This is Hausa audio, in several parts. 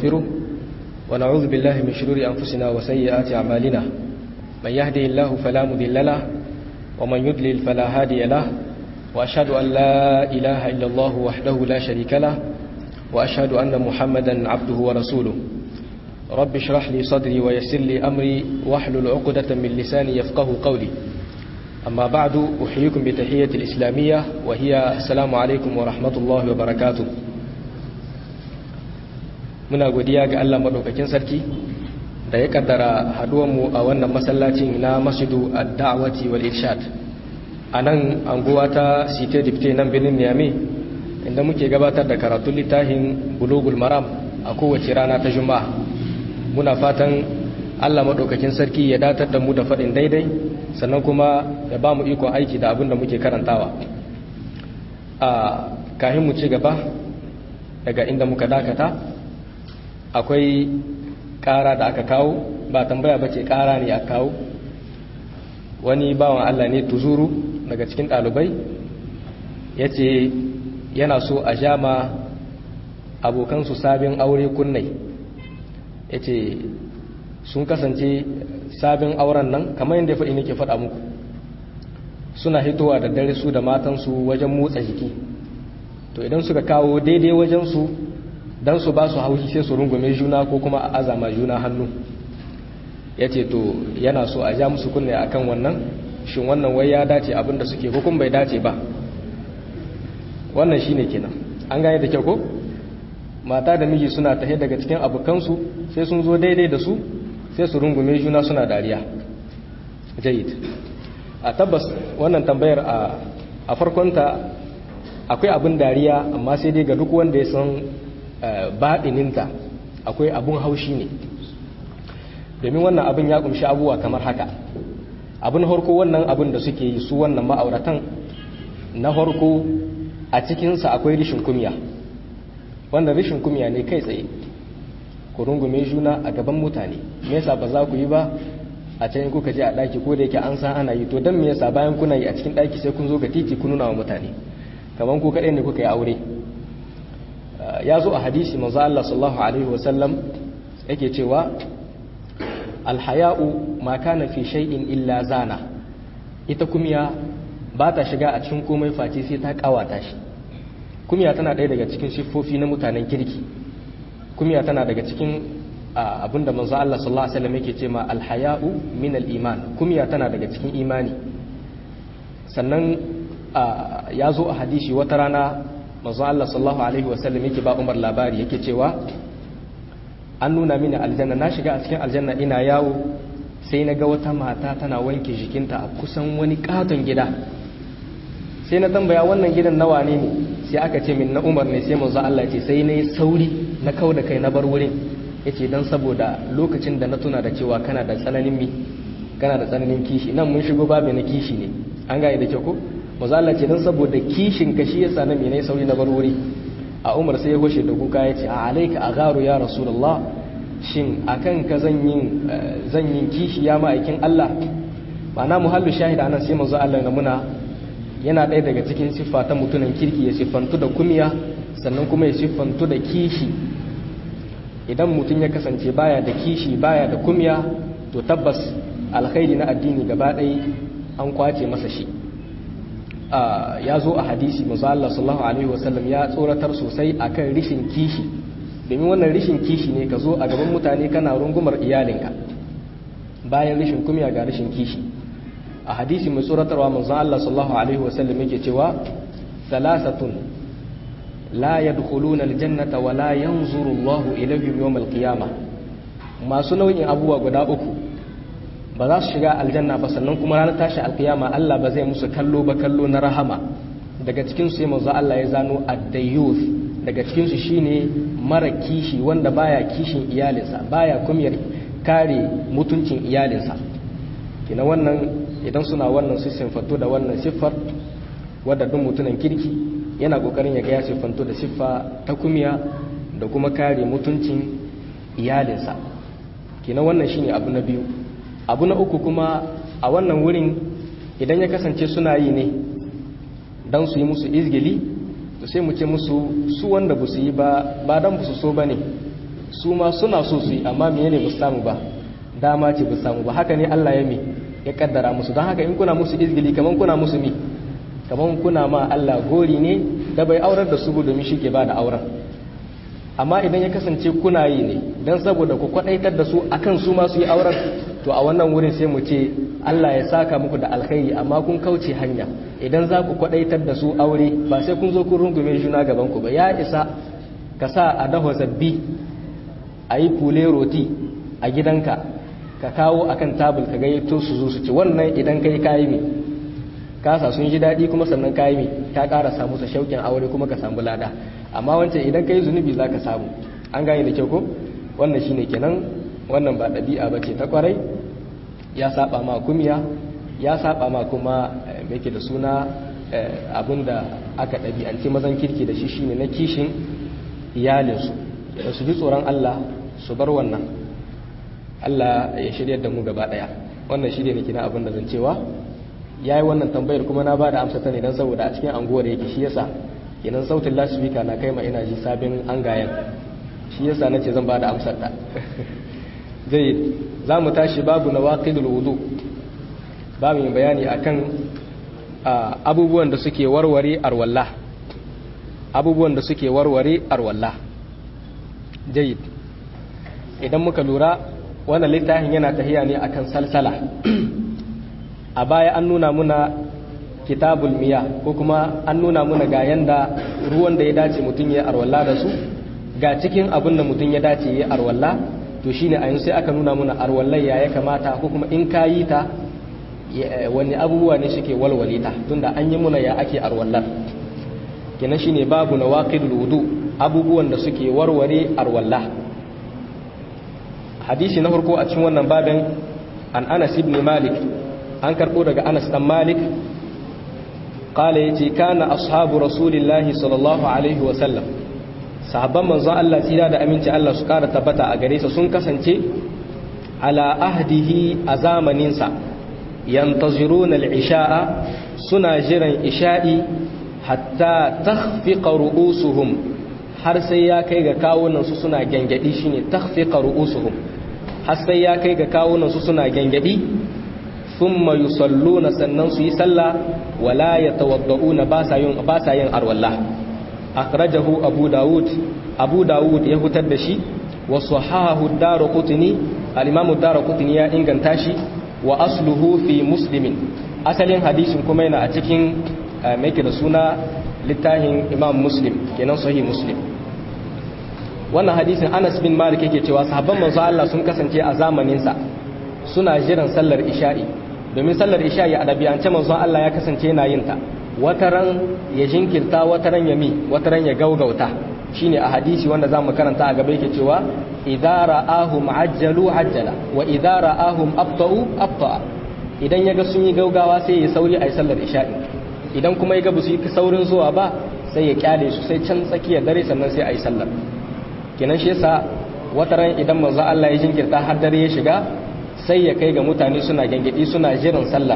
ونستغفره ونعوذ بالله من شرور أنفسنا وسيئات أعمالنا من يهدي الله فلا مضل له ومن يضلل فلا هادي له وأشهد أن لا إله إلا الله وحده لا شريك له وأشهد أن محمدا عبده ورسوله رب اشرح لي صدري ويسر لي أمري واحلل عقدة من لساني يفقه قولي أما بعد أحييكم بتحية الإسلامية وهي السلام عليكم ورحمة الله وبركاته muna godiya ga Allah madaukakin sarki da ya kaddara mu a wannan masallacin na masjidu ad-da'wati wal irshad a nan anguwa ta site dipte nan birnin Niamey inda muke gabatar da karatun littafin bulugul maram a kowace rana ta juma'a muna fatan Allah madaukakin sarki ya datar da mu da faɗin daidai sannan kuma ya ba mu ikon aiki da abin da muke karantawa a kahin mu ci gaba daga inda muka dakata akwai ƙara da aka kawo ba tambaya ba ce ƙara ne a kawo wani bawan Allah ne tuzuru daga cikin ɗalibai ya ce yana so a jama abokansu sabin aure kunnai ya ce sun kasance sabin auren nan kamar yadda faɗi nake faɗa muku suna hitowa da dare su da matansu wajen motsa jiki to idan suka kawo daidai wajensu don su ba su haushi sai su rungume juna ko kuma a azama juna hannu ya ce to yana so a ja musu kunne a kan wannan shin wannan wai ya dace abinda suke hukun bai dace ba wannan shi ne kenan an gane da kyau ko mata da miji suna tahe daga cikin abokansu sai sun zo daidai da su sai su rungume juna suna dariya jayid a tabbas wannan tambayar a farkonta akwai abin dariya amma sai dai ga duk wanda ya san baɗininta akwai abun haushi ne domin wannan abin ya kumshi abubuwa kamar haka abin harko wannan abin da suke yi su wannan ma'auratan na harko a cikinsa akwai rishin kumya wanda rishin kumya ne kai tsaye ku rungume juna a gaban mutane me yasa ba za ku yi ba a can kuka je a daki ko da yake an san ana yi to dan me yasa bayan kuna yi a cikin daki sai kun zo ga titi kun nuna wa mutane kaman ku kadai ne kuka yi aure ya zo a hadisi manzo Allah sallallahu alaihi wasallam yake cewa alhaya'u ma kana fi shay'in illa zana ita kumiya ba ta shiga a cikin komai face sai ta kawata shi kumiya tana ɗaya daga cikin siffofi na mutanen kirki kumiya tana daga cikin abinda manzo Allah sallallahu alaihi wasallam yake cewa alhaya'u min al-iman kumiya tana daga cikin imani sannan ya zo a hadisi wata rana manzo Allah sallallahu alaihi wasallam yake ba Umar labari yake cewa an nuna mini aljanna na shiga a cikin aljanna ina yawo sai na ga wata mata tana wanke jikinta a kusan wani katon gida sai na tambaya wannan gidan nawa ne ne sai aka ce min na Umar ne sai manzo Allah ce sai na yi sauri na kau da kai na bar wurin yace dan saboda lokacin da na tuna da cewa kana da tsananin mi kana da tsananin kishi nan mun shigo babu na kishi ne an gane da kyau ko manzo Allah ce dan saboda kishin ka shi yasa na me ne sauri na bar wuri a Umar sai ya hoshe da kuka yace a alayka agharu ya rasulullah shin akan ka zan yin zan yin kishi ya ma'aikin Allah ma'ana muhallu shahid anan sai manzo Allah na muna yana ɗaya daga cikin siffa ta mutumin kirki ya siffantu da kumiya sannan kuma ya siffantu da kishi idan mutum ya kasance baya da kishi baya da kumiya to tabbas alkhairi na addini gaba ɗaya an kwace masa shi ya zo a hadisi mazu Allah sallallahu alaihi wasallam ya tsoratar sosai akan rishin kishi domin wannan rishin kishi ne ka zo a gaban mutane kana rungumar iyalinka bayan rishin kumiya ga rishin kishi a hadisi mai tsoratarwa manzon Allah sallallahu alaihi wasallam yake cewa salasatun la yadkhuluna aljannata wa la yanzuru Allahu ilayhim yawm alqiyamah masu nau'in abubuwa guda uku ba za su shiga aljanna ba sannan kuma ranar tashi alqiyama Allah ba zai musu kallo ba kallo na rahama daga cikin su sai manzo Allah ya zano ad-dayyuth daga cikin su shine mara kishi wanda baya kishin iyalinsa baya kumyar kare mutuncin iyalinsa kina wannan idan suna wannan su siffantu da wannan siffar wadda duk mutumin kirki yana kokarin ya ga ya siffantu da siffa ta kumiya da kuma kare mutuncin iyalinsa kina wannan shine abu na biyu abu na uku kuma a wannan wurin idan ya kasance suna yi ne don su yi musu izgili to sai mu ce musu su wanda ba su yi ba ba don ba su so ba ne su ma suna so su yi amma menene ba samu ba dama ce ba samu ba haka ne Allah ya mi ya kaddara musu don haka in kuna musu izgili kaman kuna musu mi kaman kuna ma Allah gori ne da bai aurar da su domin shi ke ba da auren amma idan ya kasance kuna yi ne don saboda ku kwadaitar da su akan su ma su yi auren to a wannan wurin sai mu ce Allah ya saka muku da alkhairi amma kun kauce hanya idan za ku kwadaitar da su aure ba sai kun zo kun rungume juna gaban ku ba ya isa ka sa a daho zabbi a yi fule roti a gidanka ka kawo akan tabul ka gayyato su zo su ci wannan idan kai kayi mi kasa sun ji daɗi kuma sannan kayi mi ka ƙara samu sa shauƙin aure kuma ka samu lada amma wancan idan kai zunubi za ka samu an gane da kyau ko wannan shine kenan wannan ba ɗabi'a ba ce ta kwarai ya saba ma kumiya ya saba ma kuma mai da suna abin da aka ɗabi'anci mazan kirki da shi shine na kishin iyalinsu da su ji tsoron Allah su bar wannan Allah ya shirya da mu gaba ɗaya wannan shi ne na abin da zan cewa ya yi wannan tambayar kuma na ba da amsa ta ne don saboda a cikin anguwar yake shi yasa kenan sautin lasifika na kai ma ina ji sabin an gayan shi yasa na ce zan ba da amsar ta zai za mu tashi babu na waƙidul wudu ba mu bayani akan abubuwan da suke warware arwallah abubuwan da suke warware arwallah jayid idan muka lura wannan littafin yana tahiya ne akan salsala a baya an nuna muna kitabul miya ko kuma an nuna muna ga yanda ruwan da ya dace mutum ya arwalla da su ga cikin abin da mutum ya dace ya arwalla to shine a yanzu sai aka nuna muna arwallai ya ya kamata ko kuma in ka yi ta wani abubuwa ne suke walwale ta tunda an yi muna ya ake arwallar kenan shine babu na waqidul wudu abubuwan da suke warware arwalla hadisi na farko a cikin wannan babin an Anas ibn Malik an karbo daga Anas dan Malik قال يتي كان أصحاب رسول الله صلى الله عليه وسلم sahabban manzon Allah tsira da aminci Allah su kara tabbata a gare sa sun kasance ala ahdihi a zamaninsa yantaziruna al-isha'a suna jiran isha'i hatta takhfiqa ru'usuhum har sai ya kai ga kawunan su suna gangadi shine takhfiqa ru'usuhum har sai ya kai ga kawunan su suna gangadi thumma yusalluna sannan su yi sallah wala yatawadda'una ba sa yin ba sa yin arwallah akhrajahu abu daud abu daud ya hutar da shi wa sahahu ad-darqutni al-imam ad-darqutni ya inganta shi wa asluhu fi muslimin asalin hadisin kuma yana a cikin mai da suna littafin imam muslim kenan sahih muslim wannan hadisin Anas bin Malik yake cewa sahabban manzo Allah sun kasance a zamanin sa suna jiran sallar isha'i domin sallar isha'i a ɗabi'ance manzon Allah ya kasance yana yin ta wataran ya jinkirta wataran ya mi wataran ya gaugauta shine a hadisi wanda zamu karanta a gaba yake cewa idza ra'ahum ajjalu ajjala wa idza ra'ahum abta'u abta'a idan yaga sun yi gaugawa sai ya sauri ayi sallar isha'i idan kuma yaga su yi saurin zuwa ba sai ya kyale su sai can tsakiyar dare sannan sai ayi sallar kenan shi yasa wataran idan manzo Allah ya jinkirta har dare ya shiga sai ya kai ga mutane suna gangadi suna jiran sallah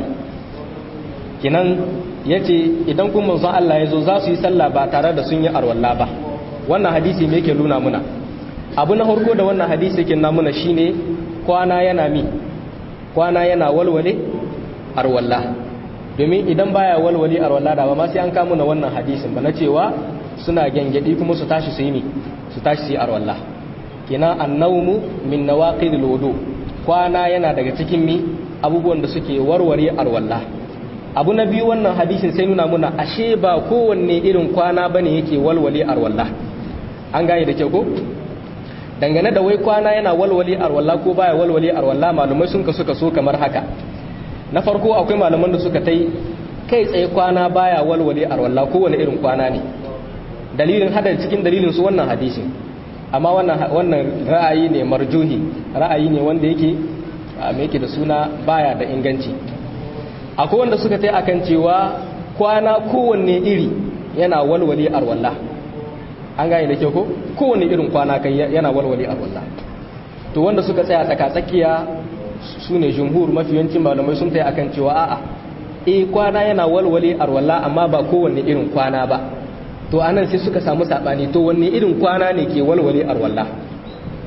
kinan ya ce idan kun manzon Allah ya zo za su yi sallah ba tare da sun yi arwalla ba wannan hadisi me yake nuna muna abu na harko da wannan hadisi yake nuna muna shine kwana yana mi kwana yana walwale arwalla domin idan baya walwale arwalla da ba ma sai an kama na wannan hadisin ba na cewa suna gangadi kuma su tashi su yi mi su tashi su yi arwalla kina annawmu min nawaqidil wudu kwana yana daga cikin mi abubuwan da suke warware arwalla abu na biyu wannan hadisin sai nuna muna ashe ba kowanne irin kwana bane yake walwale arwalla an gane da kyau ko dangane da wai kwana yana walwale arwalla ko baya walwale arwalla malumai sun kasu kaso kamar haka na farko akwai malaman da suka tai kai tsaye kwana baya walwale arwalla kowanne irin kwana ne dalilin hada cikin dalilin su wannan hadisin amma wannan ra'ayi ne marjuhi ra'ayi ne wanda yake mai yake da suna baya da inganci akwai wanda suka tai akan cewa kwana kowanne iri yana walwale arwalla an gane da ke ko kowanne irin kwana kai yana walwale arwalla to wanda suka tsaya tsaka-tsakiya su ne jumhur mafiyancin malamai sun tai akan cewa a'a eh kwana yana walwale arwalla amma ba kowanne irin kwana ba to anan sai suka samu sabani to wanne irin kwana ne ke walwale arwalla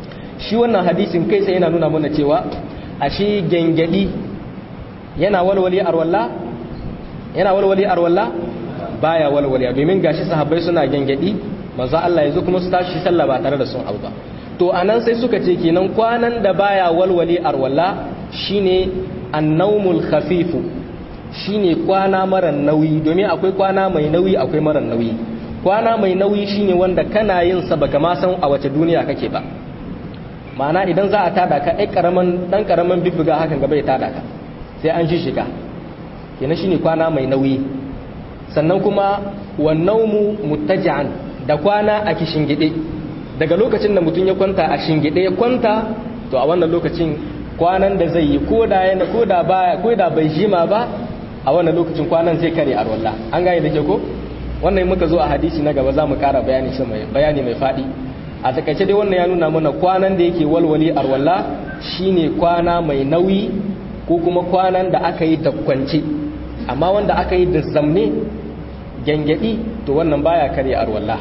shi wannan hadisin kai sai yana nuna mana cewa ashe gengedi yana walwali arwalla yana walwali arwalla baya walwali domin gashi sahabbai suna gengedi manzo Allah yazo kuma su tashi sallah ba tare da sun auba to anan sai suka ce kenan kwanan da baya walwali arwalla shine annaumul khafifu shine kwana mara nauyi domin akwai kwana mai nauyi akwai mara nauyi kwana mai nauyi shine wanda kana yin sa baka ma san a wace duniya kake ba ma'ana idan za a tada ka ai karaman dan karaman bibbiga hakan gaba ya tada ka sai an shi shiga kenan shine kwana mai nauyi sannan kuma wannaumu muttaji'an da kwana a kishingide daga lokacin da mutum ya kwanta a shingide ya kwanta to a wannan lokacin kwanan da zai yi koda yana koda baya koda bai jima ba a wannan lokacin kwanan zai kare a rolla an gane da ke ko wannan muka zo a hadisi na gaba za mu kara bayani shi mai bayani mai faɗi a takaice dai wannan ya nuna mana kwanan da yake walwali a rolla shine kwana mai nauyi ko kuma kwanan da aka yi da kwance amma wanda aka yi da zamne gangadi to wannan baya kare a rolla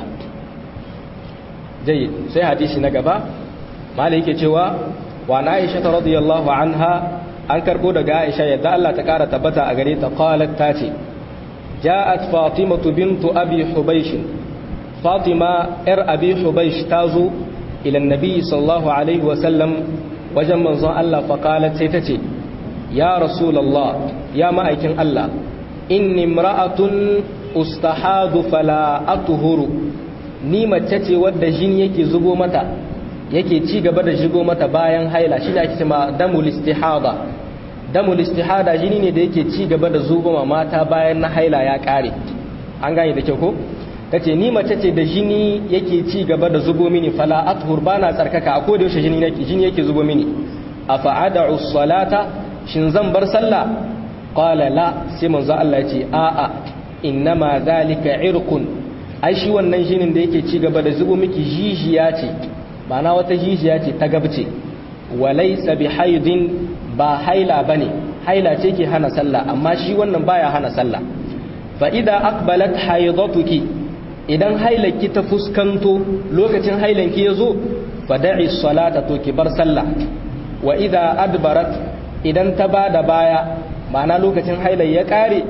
jayi sai hadisi na gaba malai yake cewa wa na aisha radiyallahu anha an karbo daga aisha yadda Allah ta kara tabbata a gare ta qalat ta ce ja'at fatimatu bintu abi hubaysh fatima yar abi hubaysh tazo ila annabi sallallahu alaihi wa sallam wajen manzon Allah fa qalat sai ta ce ya rasulullah ya ma'aikin Allah inni imra'atun ustahadu fala atuhuru ni mace ce wadda jini yake zubo mata yake ci gaba da shigo mata bayan haila shi ne ake cewa damul istihada damul istihada jini ne da yake ci gaba da zubo ma mata bayan na haila ya kare an gane da kyau ko tace ni mace ce da jini yake ci gaba da zubo mini fala athur bana tsarkaka a koda yaushe jini yake jini yake zubo mini afa ad'u salata shin zan bar sallah qala la sai manzo Allah ya ce a a innama zalika irqun ai shi wannan jinin da yake ci gaba da zubo miki jijiya ce ma'ana wata jijiya ce ta gabce walaysa bi haidin ba haila bane haila ce ke hana sallah amma shi wannan baya hana sallah fa idza aqbalat haidatuki idan hailaki ta fuskanto lokacin hailanki yazo fa da'i salata to ki bar sallah wa idza adbarat idan ta bada baya ma'ana lokacin hailan ya kare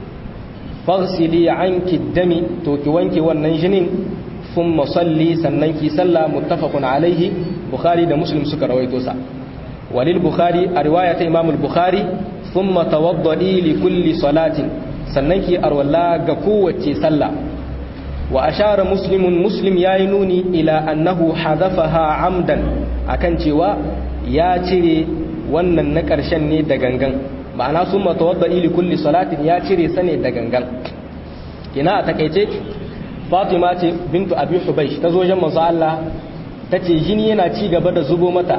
faghsili anki dami to ki wanke wannan jinin thumma salli sannan ki salla muttafaqun alaihi bukhari da muslim suka rawaito sa walil bukhari a riwaya ta imam al-bukhari thumma tawaddadi li kulli salatin sannan ki arwalla ga kowace sallah wa ashara muslimun muslim yayi nuni ila annahu hadafaha amdan akan cewa ya cire wannan na ƙarshen ne da gangan ma'ana sun matawadda ili kulli salatin ya cire sa ne da gangan ina a takaice fatima ce bintu abi hubaish ta zo jan manzo Allah ta ce jini yana ci gaba da zubo mata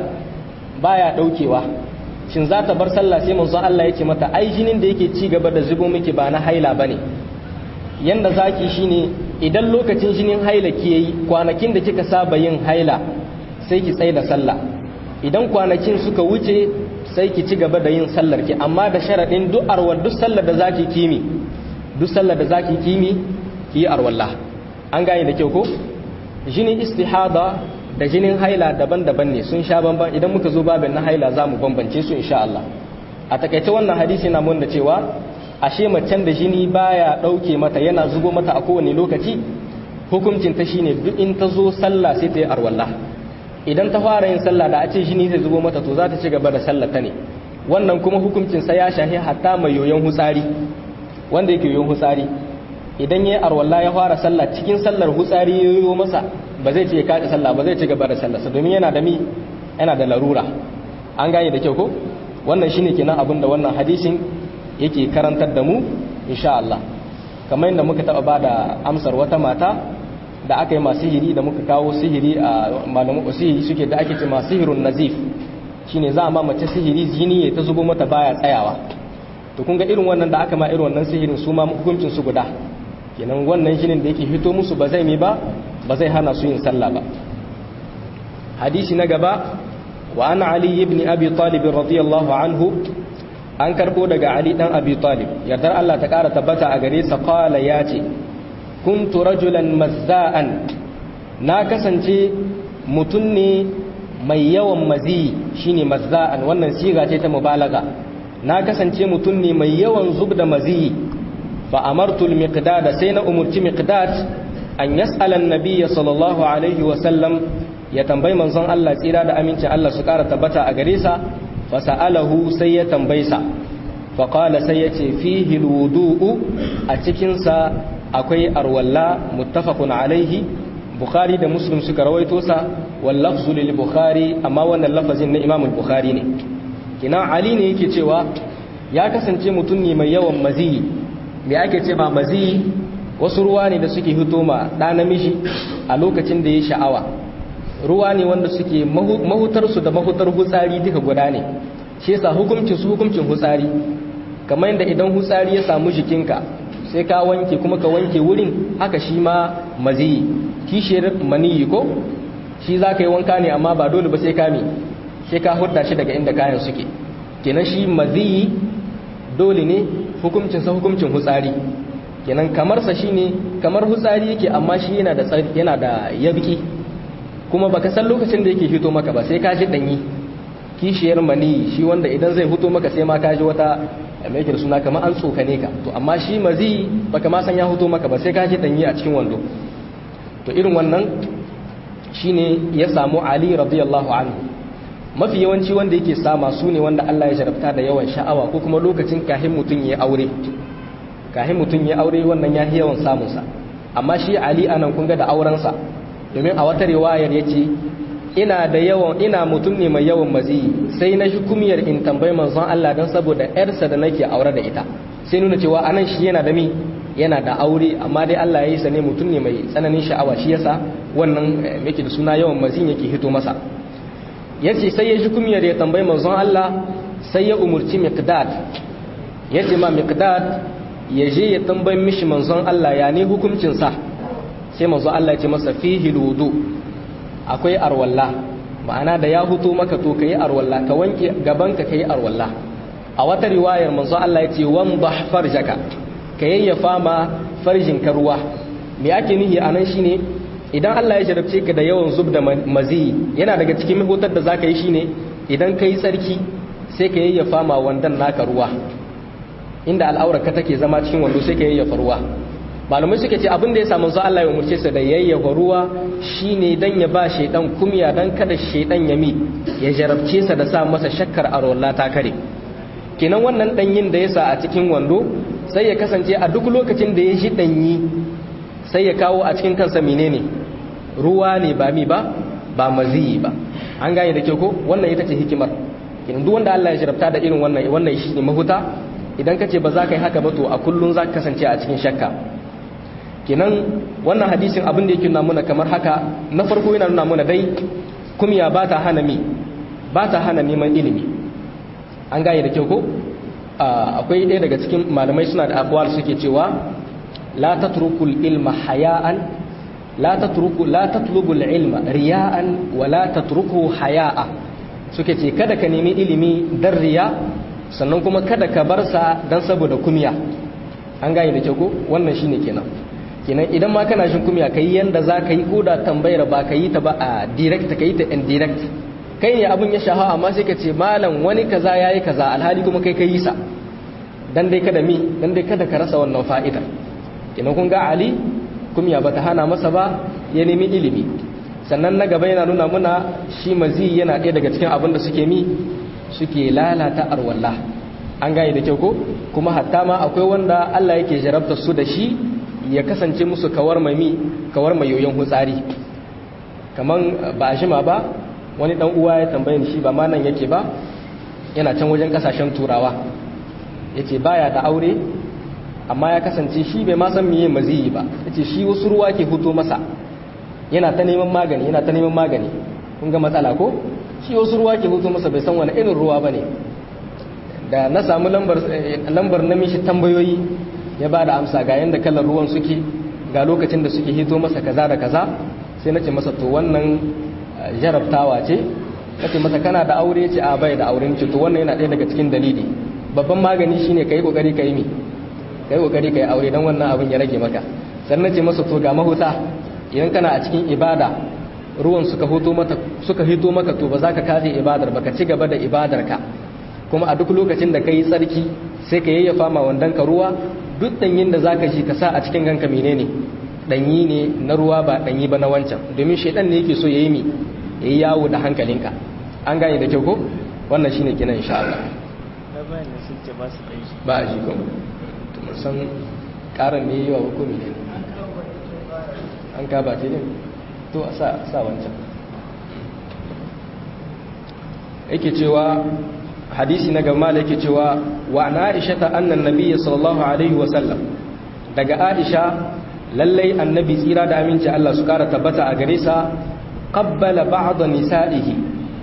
baya daukewa shin za ta bar sallah sai manzo Allah yake mata ai jinin da yake ci gaba da zubo miki ba na haila bane yanda zaki shine idan lokacin jinin haila ki yayi kwanakin da kika saba yin haila sai ki tsaya da sallah idan kwanakin suka wuce sai ki ci gaba da yin sallar ki amma da sharadin duk arwar duk sallar da zaki kimi duk sallar da zaki kimi ki yi arwallah an gane da kyau ko jinin istihada da jinin haila daban-daban ne sun sha bamban idan muka zo babin na haila za mu bambance su insha Allah a takaice wannan hadisi na mun da cewa ashe macen da jini baya dauke mata yana zubo mata a kowane lokaci hukuncin ta shine duk in ta zo sallah sai ta yi arwallah idan ta fara yin sallah da a ce jini zai zubo mata to za ta ci gaba da sallah ta ne wannan kuma hukuncin sa ya shahi hatta mai yoyon hutsari wanda yake yoyon hutsari idan yayi arwalla ya fara sallah cikin sallar hutsari ya yoyo masa ba zai ce kaɗi sallah ba zai ci gaba da sallah domin yana da mi yana da larura an gane da kyau ko wannan shine kenan abin da wannan hadisin yake karantar da mu insha Allah kamar yadda muka taɓa ba da amsar wata mata da aka yi masu sihiri da muka kawo sihiri a malamu sihiri suke da ake ce masu sihirun nazif shine za a ma mace sihiri jini ya ta zubo mata baya tsayawa to kun ga irin wannan da aka ma irin wannan sihirin su ma hukuncin su guda kenan wannan jinin da yake fito musu ba zai mi ba ba zai hana su yin sallah ba hadisi na gaba wa an ali ibn abi talib radiyallahu anhu an karbo daga ali dan abi talib yardar Allah ta kara tabbata a gare sa qala yace kuntu rajulan mazza'an na kasance mutum ne mai yawan mazi shine mazza'an wannan siga ce ta mubalaga na kasance mutum ne mai yawan zub da mazi fa amartu al-miqdad sai na umurci miqdad an yas'ala an-nabiy sallallahu alaihi wa sallam ya tambayi manzon Allah tsira da amincin Allah su kara tabbata a gare sa fa sa'alahu sai ya tambaye sa fa qala sai ya ce fihi al-wudu'u a cikin sa akwai arwalla muttafaqun alaihi bukhari da muslim suka rawaito sa wal lafzu lil bukhari amma wannan lafazin na imam al-bukhari ne kina ali ne yake cewa ya kasance mutum ne mai yawan maziyi me ake ce ba maziyi wasu ruwa ne da suke hito ma ɗa namiji a lokacin da ya sha'awa ruwa ne wanda suke mahutarsu da mahutar hutsari duka guda ne shi yasa hukuncin su hukuncin hutsari kamar yadda idan hutsari ya samu jikinka sai ka wanke kuma ka wanke wurin haka shi ma maziyi kishiyar maniyi ko shi za ka yi wanka ne amma ba dole ba sai ka mi sai ka hudda shi daga inda kayan suke kenan shi maziyi dole ne hukuncinsa hukuncin hutsari kenan kamarsa shine kamar hutsari yake amma shi yana da yana da yabki kuma baka san lokacin da yake fito maka ba sai ka ji danyi kishiyar mani shi wanda idan zai fito maka sai ma ka ji wata mai yake suna kamar an tsokane ka to amma shi mazi baka ma san ya fito maka ba sai ka ji danyi a cikin wando to irin wannan shine ya samu Ali radiyallahu anhu mafi yawanci wanda yake sama su ne wanda Allah ya jarabta da yawan sha'awa ko kuma lokacin kahin mutum ya aure kahin mutum ya aure wannan ya yi yawan samunsa amma shi Ali anan kun ga da aurensa domin a wata riwayar ya ce ina da yawan ina mutum ne mai yawan maziyi sai na shi kumiyar in tambayi manzon Allah don saboda yarsa da nake aure da ita sai nuna cewa anan shi yana da mi yana da aure amma dai Allah ya yi sa ne mutum ne mai tsananin sha'awa shi yasa wannan yake da suna yawan maziyin yake hito masa yace sai ya shi kumiyar ya tambayi manzon Allah sai ya umurci miqdad yace ma miqdad ya je ya tambayi mishi manzon Allah ya ne hukuncin sa sai manzon Allah ya ce masa fihi wudu akwai arwalla ma'ana da ya huto maka to kai arwalla ka wanke gaban ka kai arwalla a wata riwayar manzon Allah ya ce wandah farjaka ka yayyafa ma farjin ka ruwa me ake nihi anan shine idan Allah ya jarabce ka da yawan zub da mazi yana daga cikin mahutar da zaka yi shine idan kai tsarki sai ka yayyafa ma wandan naka ruwa inda al'aurar ka take zama cikin wando sai ka yayyafa ruwa malamai suka ce abin da ya samu Allah ya umurce sa da yayyafa ruwa shine dan ya ba shaidan kumya dan kada shaidan ya mi ya jarabce sa da sa masa shakkar arwalla ta kare kenan wannan danyin da ya sa a cikin wando sai ya kasance a duk lokacin da ya shi danyi sai ya kawo a cikin kansa menene ruwa ne ba mi ba ba maziyi ba an gane da kyau ko wannan ita ce hikimar kenan duk wanda Allah ya jarabta da irin wannan wannan shi ne mahuta idan ka ce ba za ka yi haka ba to a kullun za ka kasance a cikin shakka kenan wannan hadisin abin da yake nuna mana kamar haka na farko yana nuna mana dai kumya ba ta hana mi ba ta hana neman ilimi an gane da kyau ko akwai ɗaya daga cikin malamai suna da abuwar suke cewa la tatrukul ilma haya'an la tatruku la tatlubul ilma riya'an wa la tatruku haya'a suke ce kada ka nemi ilimi dan riya sannan kuma kada ka bar sa dan saboda kumya an gane da kyau ko wannan shine kenan kenan idan ma kana jin kumya kai yanda za ka yi ko da tambayar ba ka yi ta ba a direct ka yi ta indirect kai ne abin ya shaha amma sai ka ce malam wani kaza yayi kaza alhali kuma kai kai sa dan dai kada mi dan dai kada ka rasa wannan fa'ida kenan kun ga Ali kumya bata hana masa ba ya nemi ilimi sannan na gaba yana nuna muna shi mazi yana ɗaya daga cikin abin da suke mi suke lalata arwalla an gane da kyau ko kuma hatta ma akwai wanda Allah yake jarabta su da shi ya kasance musu kawar mai mi kawar mai yoyon hutsari kaman ba a shima ba wani dan uwa ya tambaye ni shi ba ma nan yake ba yana can wajen kasashen turawa yace baya da aure amma ya kasance shi bai ma san miye maziyi ba yace shi wasu ruwa ke fito masa yana ta neman magani yana ta neman magani kun ga matsala ko shi wasu ruwa ke fito masa bai san wani irin ruwa bane da na samu lambar lambar na mishi tambayoyi ya ba da amsa ga yanda kalar ruwan suke ga lokacin da suke hito masa kaza da kaza sai na ce masa to wannan jarabtawa ce kace masa kana da aure ce a bai da aure ce to wannan yana ɗaya daga cikin dalili babban magani shine kai kokari kai mi kai kokari kai aure dan wannan abin ya rage maka sannan ce masa to ga mahuta idan kana a cikin ibada ruwan suka hito mata suka hito maka to ba za ka kaje ibadar ba ka ci gaba da ibadar ka kuma a duk lokacin da kai tsarki sai ka yayyafa ma wandan ka ruwa duk danyin da zaka ji ka sa a cikin ganka menene danyi ne na ruwa ba danyi ba na wancan domin shedan ne yake so yayi mi yayi yawo da hankalinka an gane da kyau ko wannan shine kina insha Allah ba a ji kuma to mun san karan ne yawa ko ne an ka ba ce ne to a sa sa wancan yake cewa hadisi na gama da yake cewa wa na aisha ta annan nabiya sallallahu alaihi wasallam daga aisha lallai annabi tsira da aminci Allah su kara tabbata a gare sa qabbala ba'd nisa'ihi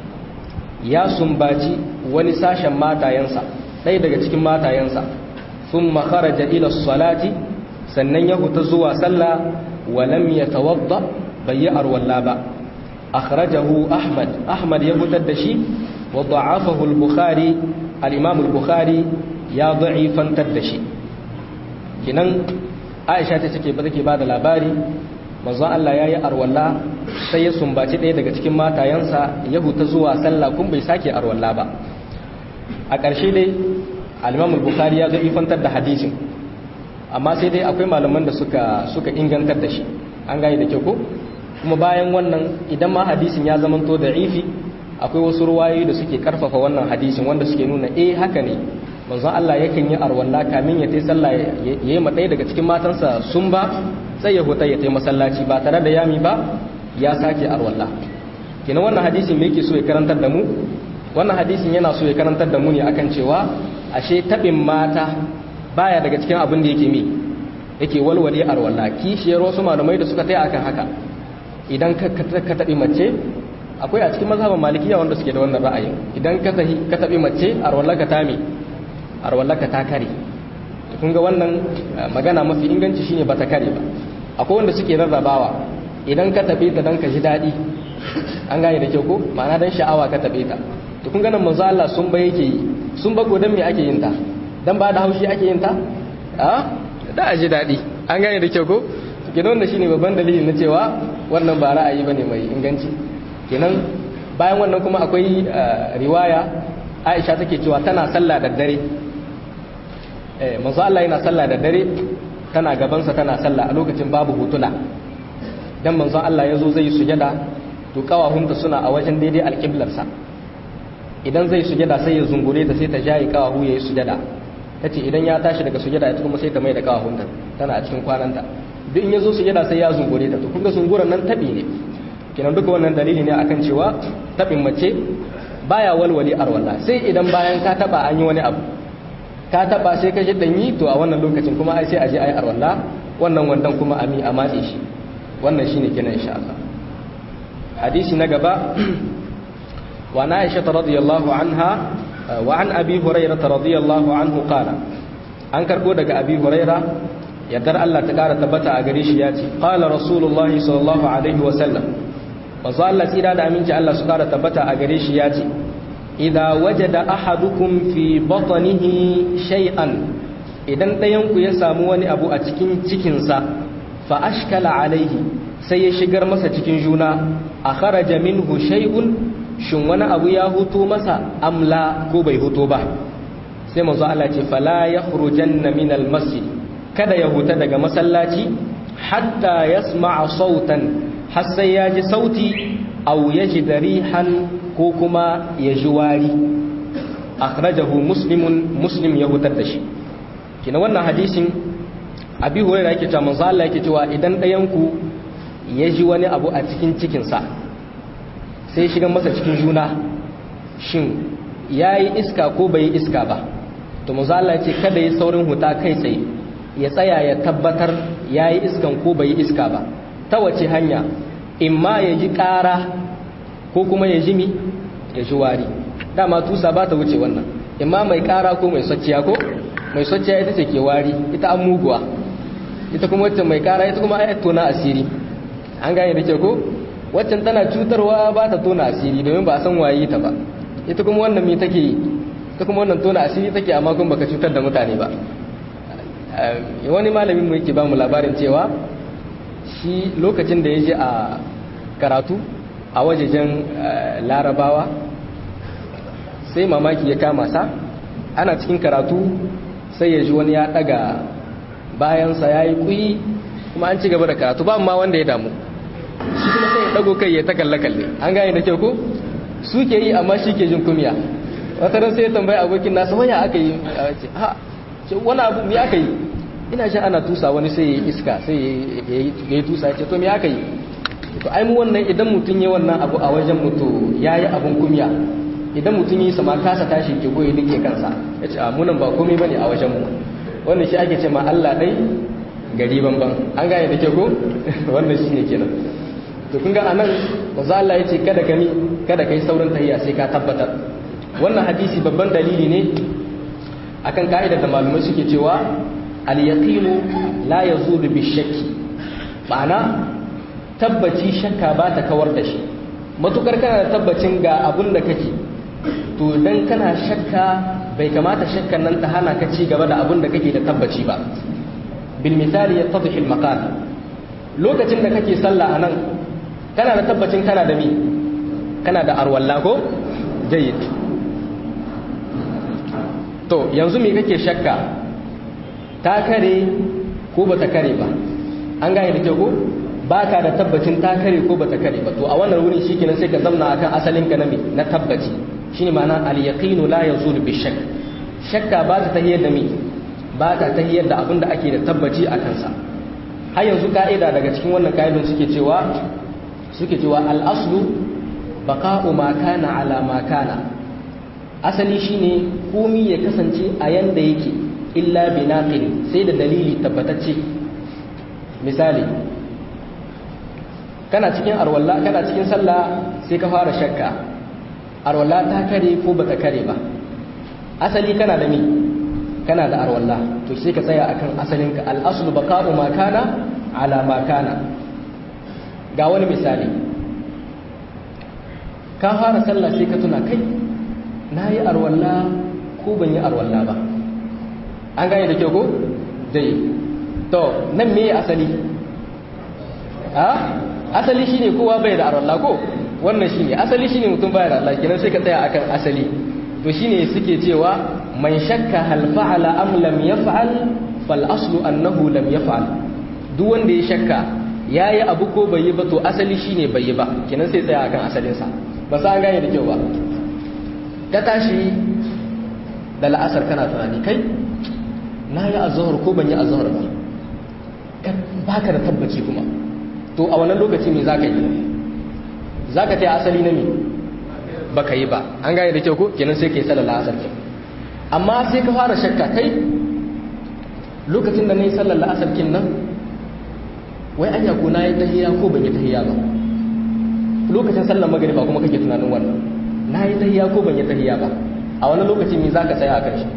ya sumbaci wani sashen matayensa ɗaya daga cikin matayensa thumma kharaja ila salati sannan ya huta zuwa sallah wa lam yatawadda bai yi arwalla ba akhrajahu ahmad ahmad ya fitar da shi wa da'afahu al-bukhari al-imam al-bukhari ya da'ifantar da shi kinan aisha ta take ba take ba da labari manzon Allah yayi arwalla sai ya sumbaci ɗaya daga cikin matayensa ya huta zuwa sallah kun bai sake arwalla ba a ƙarshe dai al-imam al-bukhari ya da'ifantar da hadisin amma sai dai akwai malaman da suka suka ingantar da shi an gane da kyau ko kuma bayan wannan idan ma hadisin ya zamanto da ifi akwai wasu ruwayoyi da suke karfafa wannan hadisin wanda suke nuna eh haka ne manzon Allah yakan yi arwalla kamin ya tai sallah yayi ma ɗaya daga cikin matansa sun ba sai ya huta ya tai masallaci ba tare da yami ba ya sake arwalla kina wannan hadisin me yake so ya karantar da mu wannan hadisin yana so ya karantar da mu ne akan cewa ashe tabin mata baya daga cikin abin da yake mi yake walwale arwalla kishiyar wasu malamai da suka tai akan haka idan ka taɓi mace akwai a cikin mazhaban malikiya wanda suke da wannan ra'ayin idan ka taɓi mace arwallaka ta me arwallaka ta kare kun ga wannan magana mafi inganci shine ba ta kare ba akwai wanda suke rarrabawa idan ka taɓe ta dan ka ji daɗi an gane da kyau ko ma'ana dan sha'awa ka taɓe ta to kun ga nan manzo Allah sun ba yake yi sun ba dan me ake yin ta dan ba da haushi ake yin ta a da a ji daɗi an gane da kyau ko kenan wannan shine babban dalili na cewa wannan ba ra'ayi bane mai inganci kenan bayan wannan kuma akwai riwaya Aisha take cewa tana sallah da dare eh manzo Allah yana sallah da dare tana gaban sa tana sallah a lokacin babu hutula dan manzo Allah yazo zai sujada to kawahunta suna a wajen daidai alqiblar sa idan zai sujada sai ya zungure ta sai ta jayi kawahu yayi sujada tace idan ya tashi daga sujada ita kuma sai ta mai da kawahunta tana a cikin kwananta duk in ya zo su yada sai ya zungure ta to kun ga zunguran nan tabi ne kenan duka wannan dalili ne akan cewa tabin mace baya walwali arwala sai idan bayan ka taba an yi wani abu ka taba sai ka ji danyi to a wannan lokacin kuma ai sai a je ai arwala wannan wandan kuma ami a matse shi wannan shine kenan insha Allah hadisi na gaba wa na Aisha radiyallahu anha wa an Abi Hurairah radiyallahu anhu qala an karbo daga Abi Hurairah yardar Allah ta ƙara tabbata a gare shi ya ce ƙala rasulullahi sallallahu alaihi wasallam wanzu Allah tsira da aminci Allah su ƙara tabbata a gare shi ya ce idan waje da ahadukum fi batanihi shay'an idan ɗayanku ya samu wani abu a cikin cikinsa fa ashkala alaihi sai ya shigar masa cikin juna a kharaja minhu shay'un shin wani abu ya huto masa amla ko bai huto ba sai manzo Allah ce fala yakhrujanna min al-masjid kada ya huta daga masallaci hatta yasma'a sautan har sai ya ji sauti aw yaji darihan ko kuma ya ji wari akhrajahu muslimun muslim ya hutar da shi kina wannan hadisin abi hurairah yake cewa manzo Allah yake cewa idan ɗayan ku ya ji wani abu a cikin cikin sa sai shiga masa cikin juna shin yayi iska ko bai iska ba to manzo Allah yake kada yi saurin huta kai tsaye ya tsaya ya tabbatar ya yi iskan ko bai yi iska ba ta wace hanya in ma ya ji ƙara ko kuma ya ji mi ya ji wari dama tusa ba ta wuce wannan in ma mai ƙara ko mai sacciya ko mai sacciya ita ce ke wari ita an muguwa ita kuma wacce mai ƙara ita kuma ayat tona asiri an gane da ke ko waccan tana cutarwa ba ta tona asiri domin ba a san waye ta ba ita kuma wannan me take yi ita kuma wannan tona asiri take amma kuma baka cutar da mutane ba wani malamin mu yake ba mu labarin cewa shi lokacin da ya je a karatu a wajejen larabawa sai mamaki ya kama sa ana cikin karatu sai ya ji wani ya daga bayansa ya yi kuyi kuma an ci gaba da karatu ba ma wanda ya damu shi kuma sai ya dago kai ya ta kalle-kalle an gane da kyau ko su ke yi amma shi ke jin kumiya wata ran sai ya tambayi abokin nasa waya aka yi ha wani abu me aka yi ina shi ana tusa wani sai ya yi iska sai ya yi tusa ya ce to me aka yi to ai mu wannan idan mutum ya wannan abu a wajen mutu ya yi abun kumiya idan mutum yi sama kasa tashi ke goyi duke kansa ya ce munan ba komai bane a wajen mu wannan shi ake ce ma Allah dai gari banban an gane da ke ko wannan shi ne kenan to kun ga anan manzo Allah ya ce kada ka mi kada kai saurin tahiyya sai ka tabbatar wannan hadisi babban dalili ne akan ka'idar da malumai suke cewa al-yaqinu la yazulu bi shakki ma'ana tabbaci shakka ba ta kawar da shi matukar kana da tabbacin ga abun da kake to dan kana shakka bai kamata shakkan nan ta hana ka ci gaba da abun da kake da tabbaci ba bil misali yattadhi al maqal lokacin da kake sallah anan kana da tabbacin kana da mi kana da arwalla ko jayyid to yanzu me kake shakka ta kare ko bata kare ba an gane da kyau ko baka da tabbacin ta kare ko bata kare ba to a wannan wurin shikenan sai ka zamna akan asalin ka na me na tabbaci shine ma'ana al-yaqinu la yazul bi shakk shakka ba ta tahiyar da me ba ta tahiyar da abin da ake da tabbaci a kansa har yanzu ka'ida daga cikin wannan ka'idun suke cewa suke cewa al-aslu baqa'u ma kana ala ma kana asali shine komi ya kasance a yanda yake illa binaqin sai da dalili tabbatacce misali kana cikin arwalla kana cikin sallah sai ka fara shakka arwalla ta kare ko bata kare ba asali kana da me kana da arwalla to sai ka tsaya akan asalinka al-aslu baqa'u ma kana ala ma kana ga wani misali ka fara sallah sai ka tuna kai nayi arwalla ko ban yi arwalla ba an gane da kyau ko dai to nan me asali a asali shine kowa bai da arwalla ko wannan shine asali shine mutum bai da Allah kenan sai ka tsaya akan asali to shine suke cewa man shakka hal fa'ala am lam yaf'al fal aslu annahu lam yaf'al duk wanda ya shakka yayi abu ko bai yi ba to asali shine bai yi ba kenan sai tsaya akan asalin sa ba sa gane da kyau ba ka tashi da la'asar kana tunani kai na yi azhar ko ban yi azhar ba baka da tabbaci kuma to a wannan lokaci me zaka yi zaka ta asali na me baka yi ba an gane da kyau ko kenan sai kai sallar asar ke amma sai ka fara shakka kai lokacin da nayi sallar asar kin nan wai anya ko nayi tahiyya ko ban yi tahiyya ba lokacin sallar magriba kuma kake tunanin wannan nayi tahiyya ko ban yi tahiyya ba a wannan lokaci me zaka tsaya akan shi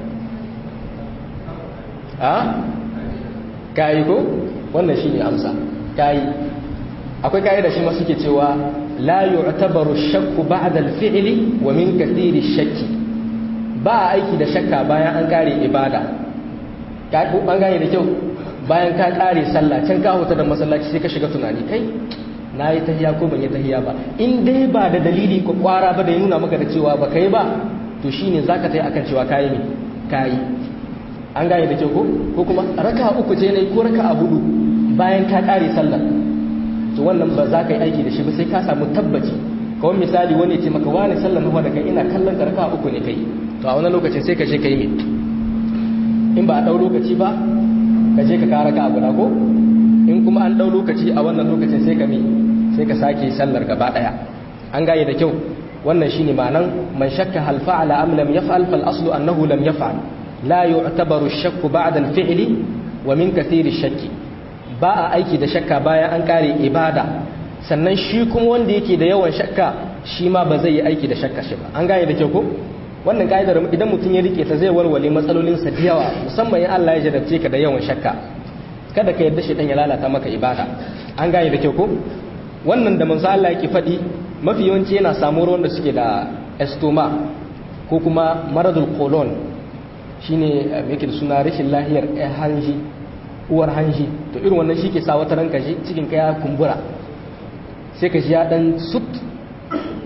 a kai ko wannan shine amsa kai akwai kai da shi ma suke cewa la yu'tabaru shakku ba'da al-fi'li wa min kathiri shakki ba aiki da shakka bayan an kare ibada ka ko an gane da kyau bayan ka kare sallah can ka huta da masallaci sai ka shiga tunani kai na yi tahiya ko ban yi tahiya ba in dai ba da dalili ko kwara ba da ya nuna maka da cewa ba kai ba to shine zaka tai akan cewa kayi ne kayi an gane da kyau ko ko kuma raka uku ce ne ko raka hudu bayan ka kare sallar to wannan ba za ka yi aiki da shi ba sai ka samu tabbaci kawai misali wani ce maka wani sallar mawa da kai ina kallon karka uku ne kai to a wani lokacin sai ka je ka yi mai in ba a ɗau lokaci ba ka je ka kara ka abu na ko in kuma an ɗau lokaci a wannan lokacin sai ka mi sai ka sake sallar gaba ɗaya an gaye da kyau wannan shine ma'anan man shakka hal fa'ala am lam yaf'al fal aslu annahu lam yaf'al la yu'tabaru ash-shakku ba'da al-fi'li wa min kathiri ash-shakki ba a aiki da shakka bayan an kare ibada sannan shi kuma wanda yake da yawan shakka shi ma ba zai yi aiki da shakka shi ba an gane da kyau ko wannan ka'idar idan mutum ya rike ta zai warware matsalolinsa da yawa musamman in Allah ya jarabce ka da yawan shakka kada ka yarda shi dan ya lalata maka ibada an gane da kyau ko wannan da manzo Allah yake faɗi mafi yawanci yana samu ruwan da suke da estoma ko kuma maradul colon shine yake da suna rashin lahiyar hanji uwar hanji to irin wannan shi ke sa wata ranka shi cikin ka ya kumbura sai ka ji ya dan sut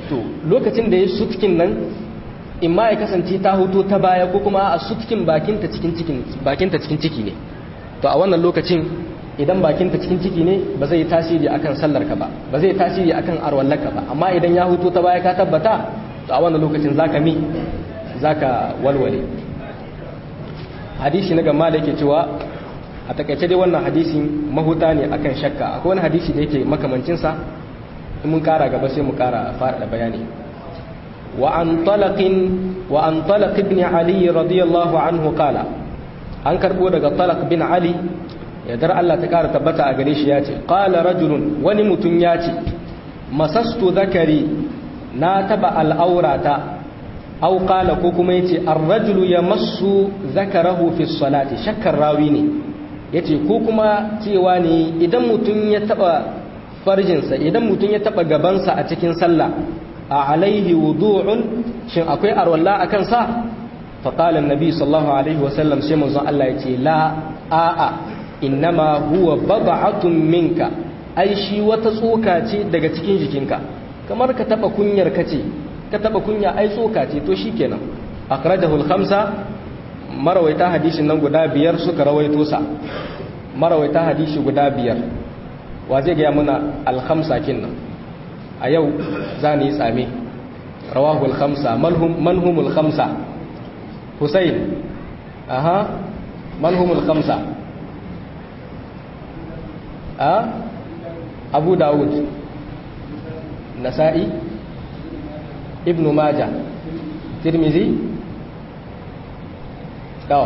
to lokacin da ya sutkin nan in ma ya kasance ta huto ta baya ko kuma a sutkin bakinta cikin cikin bakinta cikin ciki ne to a wannan lokacin idan bakinta cikin ciki ne ba zai tasiri akan sallar ka ba ba zai tasiri akan arwallarka ba amma idan ya huto ta baya ka tabbata to a wannan lokacin zaka mi zaka walwale hadisi na gama da yake cewa a takaice dai wannan hadisin mahuta ne akan shakka akwai wani hadisi da yake makamancinsa in mun kara gaba sai mu kara fara bayani wa an talaqin wa an talaq ibn ali radiyallahu anhu qala an karbo daga talaq bin ali yadar Allah ta kara tabbata a gare shi yace qala rajulun wani mutum yace masastu zakari na taba al'aurata aw qala ko kuma yace ar-rajulu yamassu zakarahu fi salati shakkar rawi ne yace ko kuma cewa ne idan mutum ya taba farjinsa idan mutum ya taba gabansa a cikin sallah a alaihi wudu'un shin akwai arwalla akan sa fa qala an-nabi sallallahu alaihi wa sallam sai manzon Allah yace la a'a innama huwa bad'atun minka ai shi wata tsoka ce daga cikin jikinka kamar ka taba kunyar kace ka taba kunya ai tsoka ce to shikenan akhrajahu al-khamsa marawaita hadisin nan guda biyar suka rawaito sa marawaita hadisi guda biyar wa zai ga muna al-khamsa kinnan a yau za ni tsame rawahu al-khamsa manhum al-khamsa husayn aha manhum al-khamsa a abu dawud nasa'i ibn maja tirmizi to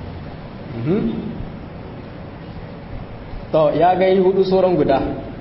to ya gai hudu sauran guda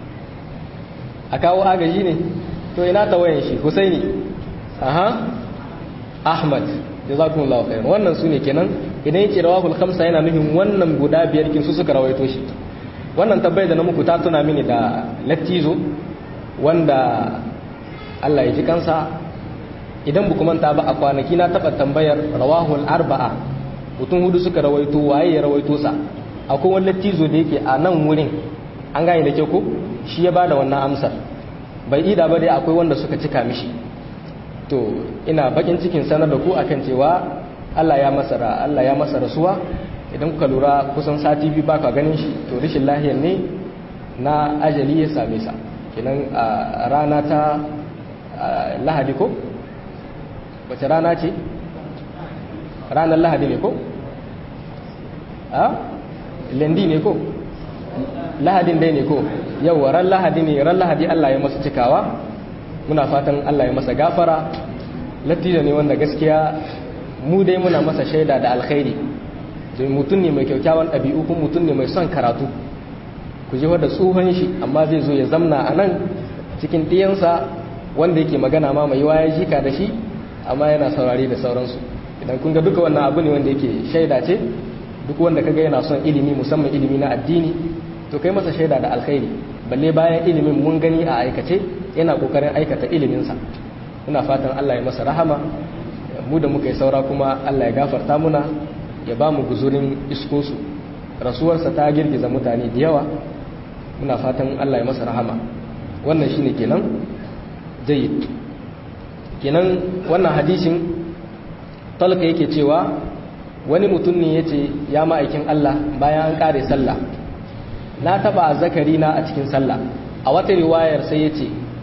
a kawo agaji ne to ina tawayen shi husaini aha ahmad jazakumullahu khairan wannan su ne kenan idan yake rawahul khamsa yana nufin wannan guda biyar kin su suka rawaito shi wannan tabbai da na muku ta tuna mini da lattizo wanda Allah ya ji kansa idan bu manta ba a kwanaki na taba tambayar rawahul arba'a mutum hudu suka rawaito waye ya rawaito sa akwai wani lattizo da yake a nan wurin an gane da ke ko shi ya bada wannan amsar bai ida ba dai akwai wanda suka cika mishi to ina bakin cikin sanar da ku akan cewa Allah ya masa Allah ya masa rasuwa idan kuka lura kusan sati biyu ba ka ganin shi to rashin lahiyar ne na ajali ya same sa kenan a rana ta lahadi ko wace rana ce ranar lahadi ne ko a lendi ne ko lahadin dai ne ko yau ran lahadi ne ran lahadi Allah ya masa cikawa muna fatan Allah ya masa gafara lattijo ne wanda gaskiya mu dai muna masa shaida da alkhairi domin mutum ne mai kyaukyawan ɗabi'u kuma mutum ne mai son karatu ku ji da tsohon shi amma zai zo ya zamna a nan cikin ɗiyansa wanda yake magana ma mai waya jika da shi amma yana saurari da sauransu idan kun ga duka wannan abu ne wanda yake shaida ce duk wanda kaga yana son ilimi musamman ilimi na addini to kai masa shaida da alkhairi balle bayan ilimin mun gani a aikace yana kokarin aikata iliminsa muna fatan Allah ya masa rahama mu da muka yi saura kuma Allah ya gafarta muna ya ba mu guzurin iskosu rasuwarsa ta girgiza mutane da yawa muna fatan Allah ya masa rahama wannan shine kenan jayyid kenan wannan hadisin talaka yake cewa wani mutum ne yace ya ma'aikin Allah bayan an kare sallah na taba zakari na a cikin sallah a wata riwayar sai yace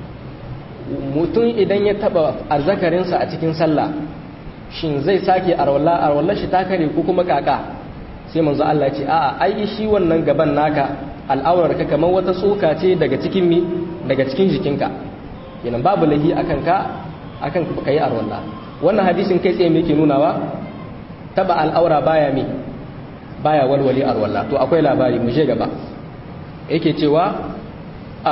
mutum idan ya taba azzakarinsa a cikin sallah shin zai sake arwalla arwalla shi ta kare ko kuma kaka sai manzo Allah ya ce a'a ai shi wannan gaban naka al'aurar ka kamar wata tsoka ce daga cikin mi daga cikin jikinka kenan babu lahi akan ka akan ka yi arwalla wannan hadisin kai tsaye me yake nunawa taba al'aura baya mi baya walwali arwalla to akwai labari mu je gaba yake cewa a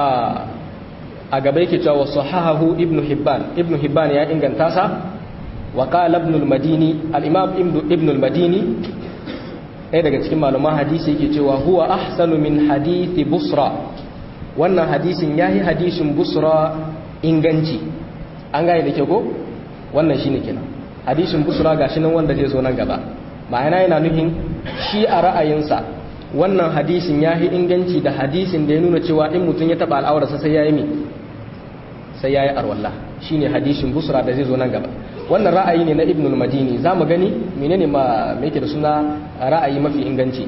a gaba yake cewa sahahahu ibnu hibban ibnu hibban ya inganta sa وقال ابن المديني الإمام ابن المديني ɗaya daga cikin malaman hadisi yake cewa huwa ahsanu min hadithi busra wannan hadisin yayi hadisin busra inganci an gane da ke ko wannan shine kenan hadisin busra gashi nan wanda zai zo nan gaba ma'ana yana nufin shi a ra'ayinsa wannan hadisin yayi inganci da hadisin da ya nuna cewa in mutum ya taba al'aurarsa sai yayi mi sai yayi arwalla shine hadisin busra da zai zo nan gaba wannan ra'ayi ne na ibn al-madini zamu gani menene ma me yake da suna ra'ayi mafi inganci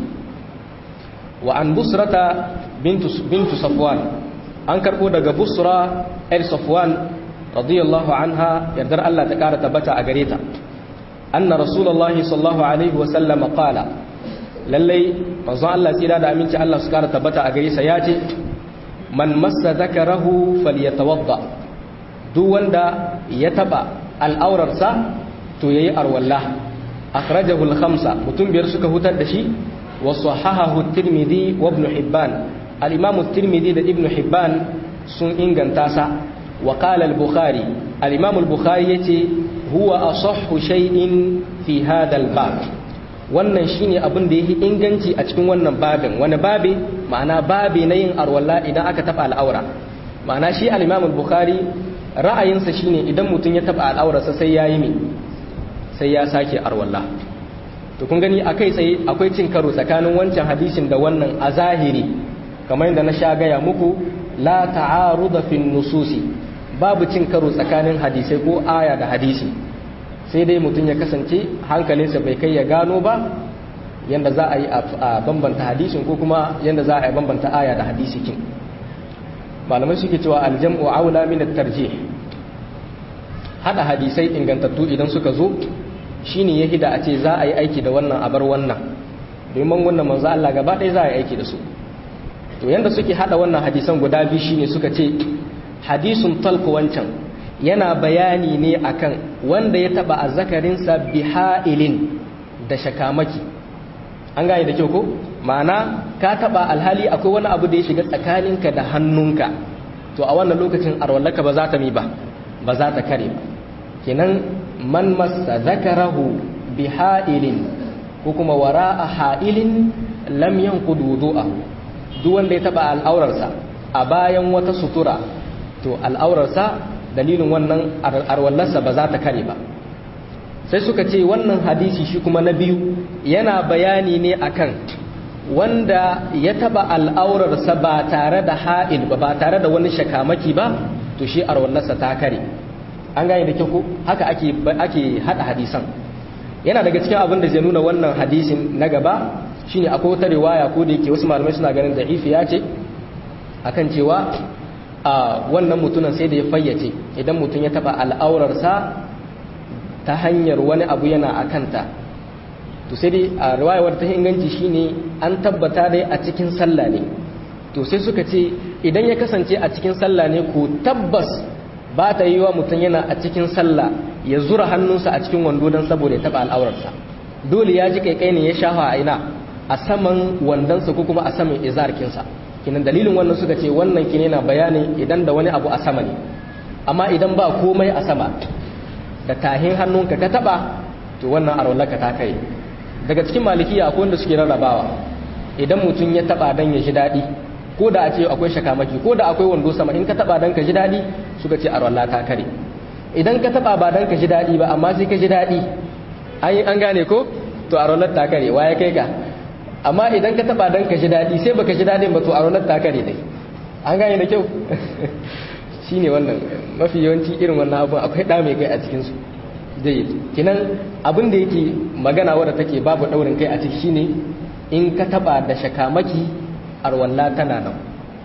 wa an busrata bintu bintu safwan an karbo daga busra el safwan radiyallahu anha yardar Allah ta kara tabbata a gare ta anna rasulullahi sallallahu alaihi wa sallam qala lallai manzon Allah tsira da aminci Allah su kara tabbata a gare sa yace man massa zakarahu falyatawadda duk wanda ya taba al'aurarsa to yayi arwalla akhrajahu al-khamsa mutum biyar suka hutar da shi wa sahahahu at-tirmidhi wa ibn hibban al-imam at-tirmidhi da ibn hibban sun inganta sa wa qala al-bukhari al-imam al-bukhari yace huwa asahhu shay'in fi hadha al-bab wannan shine abin da yake inganci a cikin wannan babin wani babi ma'ana babi na yin arwalla idan aka taba al'aura ma'ana shi al-imam al-bukhari ra'ayinsa shine idan mutum ya taba al'aurarsa sai yayi me sai ya sake arwalla to kun gani akai tsaye akwai cin karo tsakanin wancan hadisin da wannan a zahiri kamar yadda na sha gaya muku la ta'aruda fi nususi babu cin karo tsakanin hadisai ko aya da hadisi sai dai mutum ya kasance hankalinsa bai kai ya gano ba yadda za a yi a bambanta hadisin ko kuma yadda za a yi bambanta aya da hadisi kin malamai suke cewa aljam'u aula min at-tarjih hada hadisai ingantattu idan suka zo shine ya hida a ce za a yi aiki da wannan abar wannan domin wannan manzo Allah gaba ɗaya za a yi aiki da su to yanda suke hada wannan hadisan guda biyu shine suka ce hadisun talq wancan yana bayani ne akan wanda ya taba azzakarinsa bihailin da shakamaki an gane da kyau ko ma'ana ka taba alhali akwai wani abu da ya shiga tsakaninka da hannunka to a wannan lokacin arwallaka ba za ta mi ba ba za ta kare ba kenan man massa zakarahu bihailin ko kuma wara'a ha'ilin lam yanqud wudu'ahu duk wanda ya taba al'aurarsa a bayan wata sutura to al'aurarsa dalilin wannan arwallarsa ba za ta kare ba sai suka ce wannan hadisi shi kuma na biyu yana bayani ne akan wanda ya taba al'aurarsa ba tare da ha'il ba ba tare da wani shakamaki ba to shi arwallarsa ta kare an gane da kyau haka ake ake hada hadisan yana daga cikin abin da zai nuna wannan hadisin na gaba shine akwai wata riwaya ko da yake wasu malamai suna ganin da'ifi ya ce akan cewa a wannan mutunan sai da ya fayyace idan mutum ya taba al'aurarsa ta hanyar wani abu yana a kanta to sai dai a riwayar ta inganci shine an tabbata dai a cikin sallah ne to sai suka ce idan ya kasance a cikin sallah ne ko tabbas ba ta yi wa mutum yana a cikin sallah ya zura hannunsa a cikin wando don saboda ya taba al'aurarsa dole ya ji kaikai ne ya shafa a ina a saman wandonsa ko kuma a saman izarkinsa kinan dalilin wannan suka ce wannan kine na bayanin idan da wani abu a sama ne amma idan ba komai a sama da tahin hannunka ka taba to wannan arwallaka ta kai daga cikin malikiya akwai wanda suke rarrabawa idan mutum ya taba dan ya ji daɗi ko da a ce akwai shakamaki ko da akwai wando sama in ka taba dan ka ji daɗi suka ce arwalla ta kare idan ka taba ba dan ka ji daɗi ba amma sai ka ji daɗi an gane ko to arwallar ta kare waye kai ka amma idan ka taba dan ka ji daɗi sai baka ji daɗin ba to arwallar ta kare dai an gane da kyau shine wannan mafi yawanci irin wannan abun akwai ɗa mai kai a cikinsu zai kinan abin da yake magana wadda take babu ɗaurin kai a ciki shine in ka taba da shakamaki arwalla tana nan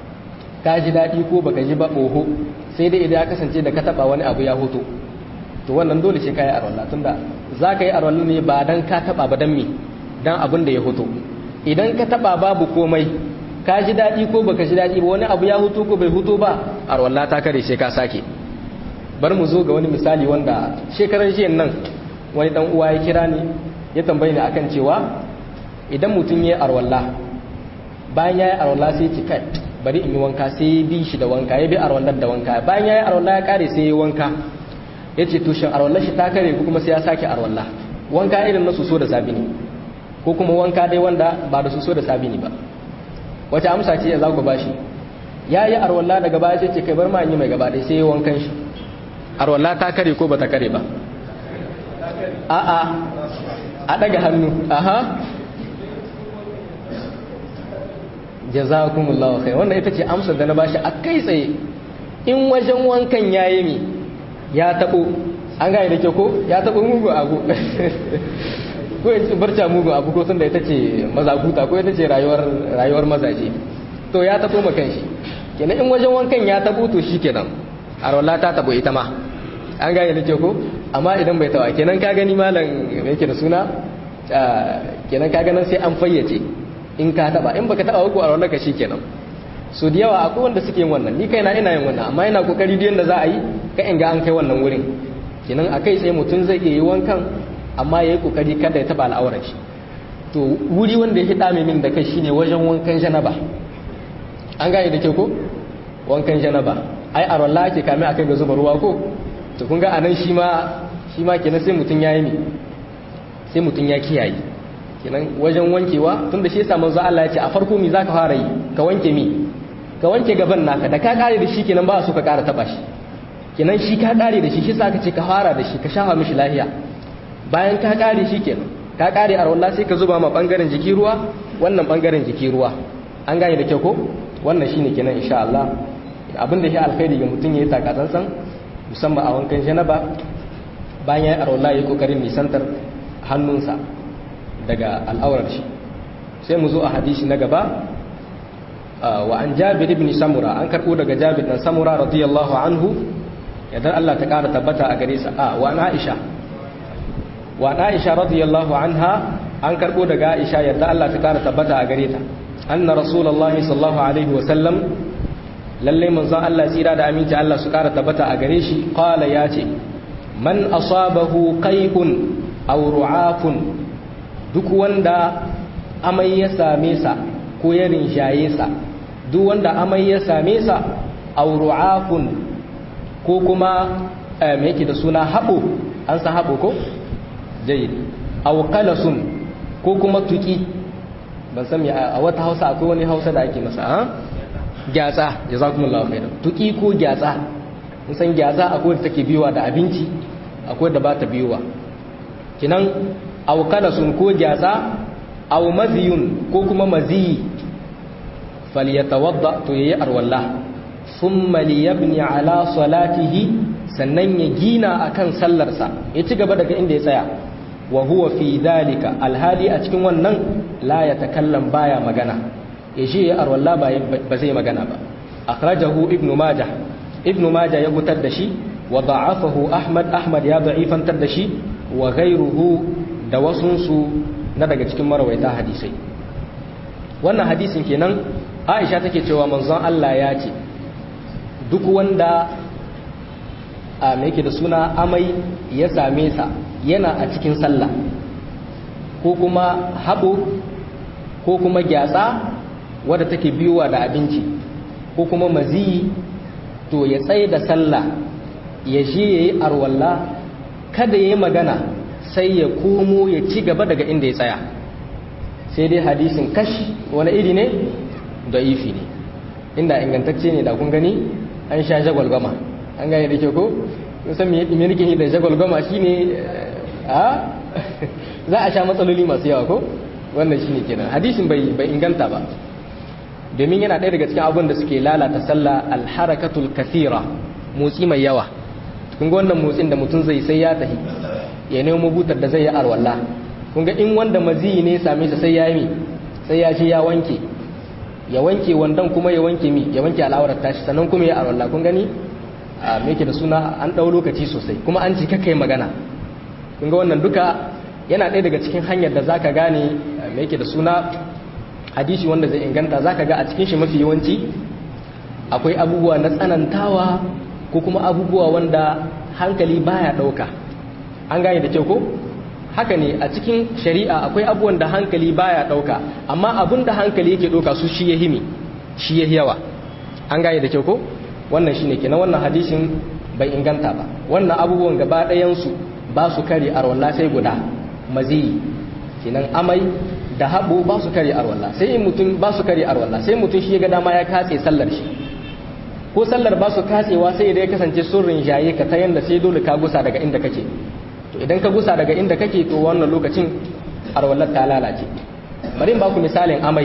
ka ji daɗi ko baka ji ba oho sai dai idan ya kasance da ka taba wani abu ya hoto to wannan dole sai ka yi arwalla tunda za ka yi arwalla ne ba dan ka taba ba dan me dan abin da ya hoto idan ka taba babu komai ka ji daɗi ko baka ji daɗi ba wani abu ya hutu ko bai hutu ba arwalla ta kare sai ka sake bar mu zo ga wani misali wanda shekarar jiyan nan wani dan uwa ya kira ni ya tambaye ni akan cewa idan mutum ya arwalla bayan ya yi arwalla sai ki kai bari in yi wanka sai ya bi shi da wanka ya bi arwallar da wanka bayan ya yi arwalla ya kare sai ya yi wanka ya ce tushen arwallar shi ta kare ko kuma sai ya sake arwalla wanka irin na soso da sabini ko kuma wanka dai wanda ba da soso da sabini ba wace amsa ce za ku bashi ya yi arwalla daga baya sai ce kai bar ma yi mai gaba ɗaya sai ya wankan shi arwalla ta kare ko ba ta kare ba a'a a daga hannu aha jazakumullahu khair wannan ita ce amsar da na bashi a kai tsaye in wajen wankan yayi mi ya tabo an gane da ke ko ya tabo mugu abu ko ya ce barca mugu abu ko tunda ita ce mazakuta ko ita ce rayuwar rayuwar mazaje to ya tabo makan shi kenan in wajen wankan ya tabo to shi kenan arwala ta tabo ita ma an gane da ke ko amma idan bai tawa kenan ka gani malam yake da suna kenan ka ganin sai an fayyace in ka taba in baka taba ko arwala ka shi kenan so da yawa akwai wanda suke yin wannan ni kaina ina yin wannan amma ina kokari duk yanda za a yi ka in ga an kai wannan wurin kenan akai sai mutum zai iya yi wankan amma yayi kokari kada ya taba al'aurar shi to wuri wanda yake dame min da kai shine wajen wankan janaba an gane da ke ko wankan janaba ai a rolla ake kame akai ga zuba ruwa ko to kun ga anan shi ma shi ma kenan sai mutun yayi ne sai mutun ya kiyaye kenan wajen wankewa tunda shi yasa manzo Allah ya ce a farko mi zaka fara yi ka wanke mi ka wanke gaban naka da ka kare da shi kenan ba su ka kara taba shi kenan shi ka kare da shi shi sa ka ce ka fara da shi ka shafa mishi lahiya bayan ka kare shi kenan ka kare a rolla sai ka zuba ma bangaren jiki ruwa wannan bangaren jiki ruwa an gane da kyau ko wannan shine kenan insha Allah abin da shi alkhairi ga mutum yayi takatsantsan musamman a wankan janaba bayan ya arwala yayi kokarin nisantar hannunsa daga al'aurar shi sai mu zo a hadisi na gaba wa an Jabir ibn Samura an karbo daga Jabir dan Samura radiyallahu anhu idan Allah ta kara tabbata a gare sa a wa Aisha wa Aisha radiyallahu anha an karbo daga Aisha yadda Allah ta kara tabbata a gare ta anna rasulullahi sallallahu alaihi wa sallam lalle manzon Allah tsira da aminci Allah su kara tabbata a gare shi qala ya ce man asabahu qai'un aw ru'afun duk wanda amai ya same sa ko ya rinshaye sa duk wanda amai ya same sa aw ru'afun ko kuma me yake da suna habo an san habo ko jayyid aw qalasun ko kuma tuki ban san a wata Hausa akwai wani Hausa da ake masa ha gyatsa jazakumullahu khairan tuki ko gyatsa mun san gyatsa akwai da take biyowa da abinci akwai da ba ta biyowa kinan aw kalasun ko gyatsa aw maziyun ko kuma maziyi falyatawadda to yayi arwalla thumma liyabni ala salatihi sannan ya gina akan sallarsa ya ci gaba daga inda ya tsaya wa huwa fi dalika alhali a cikin wannan la yatakallam baya magana ya shi ya arwalla ba zai magana ba akhrajahu ibnu majah ibnu majah ya fitar da shi wa da'afahu ahmad ahmad ya da'ifantar da shi wa ghayruhu da wasunsu na daga cikin marawaita hadisai wannan hadisin kenan aisha take cewa manzon Allah ya ce duk wanda a me yake da suna amai ya same sa yana a cikin sallah ko kuma haɓo ko kuma gyatsa wadda take biyowa da abinci ko kuma maziyi to ya tsaye da sallah ya je ya yi arwalla kada ya yi magana sai ya komo ya ci gaba daga inda ya tsaya sai dai hadisin kash wani iri ne da ifi ne inda ingantacce ne da kun gani an sha jagwalgama an gane da ke ko san me nake yi da jagwalgama shine a za a sha matsaloli masu yawa ko wannan shine kenan hadisin bai bai inganta ba domin yana ɗaya daga cikin abin da suke lalata sallah alharakatul kathira motsi mai yawa kun ga wannan motsin da mutum zai sai ya tahi ya nemo butar da zai yi arwalla kun ga in wanda maziyi ne same sa sai ya yi sai ya ce ya wanke ya wanke wandan kuma ya wanke mi ya wanke al'aurar tashi sannan kuma ya arwalla kun gani a me yake da suna an ɗau lokaci sosai kuma an ci kai magana kun ga wannan duka yana ɗaya daga cikin hanyar da zaka gane me yake da suna hadisi wanda zai inganta zaka ga a cikin shi mafi yawanci akwai abubuwa na tsanantawa ko kuma abubuwa wanda hankali baya ɗauka an gane da kyau ko haka ne a cikin shari'a akwai abubuwan da hankali baya ɗauka amma abun da hankali yake ɗauka su shi ya himi shi ya yawa an gane da kyau ko wannan shine kenan wannan hadisin bai inganta ba wannan abubuwan gaba ɗayansu ba su kare arwalla sai guda maziyi kenan amai da haɓo ba su kare arwalla sai in mutum ba su kare arwalla sai mutum shi ya ga dama ya katse sallar shi ko sallar ba su katsewa sai idan ya kasance sun rinjaye ka ta yanda sai dole ka gusa daga inda kake to idan ka gusa daga inda kake to wannan lokacin arwallar ta lalace bari in ba ku misalin amai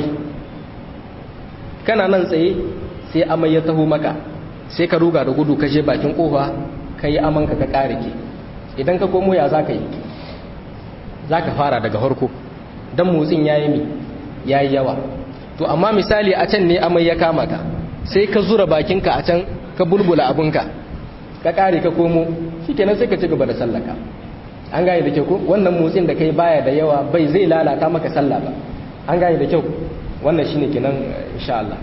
kana nan tsaye sai amai ya taho maka sai ka ruga da gudu ka je bakin kofa ka yi amanka ka ƙarike idan ka komo ya za ka yi za ka fara daga harko don motsin ya yi mi ya yi yawa to amma misali a can ne amai ya kama ka sai ka zura bakinka a can ka bulbula abinka ka ƙare ka komo shi kenan sai ka ci gaba da sallaka an gane da kyau ko wannan motsin da kai baya da yawa bai zai lalata maka sallah ba an gane da kyau wannan shine kenan insha Allah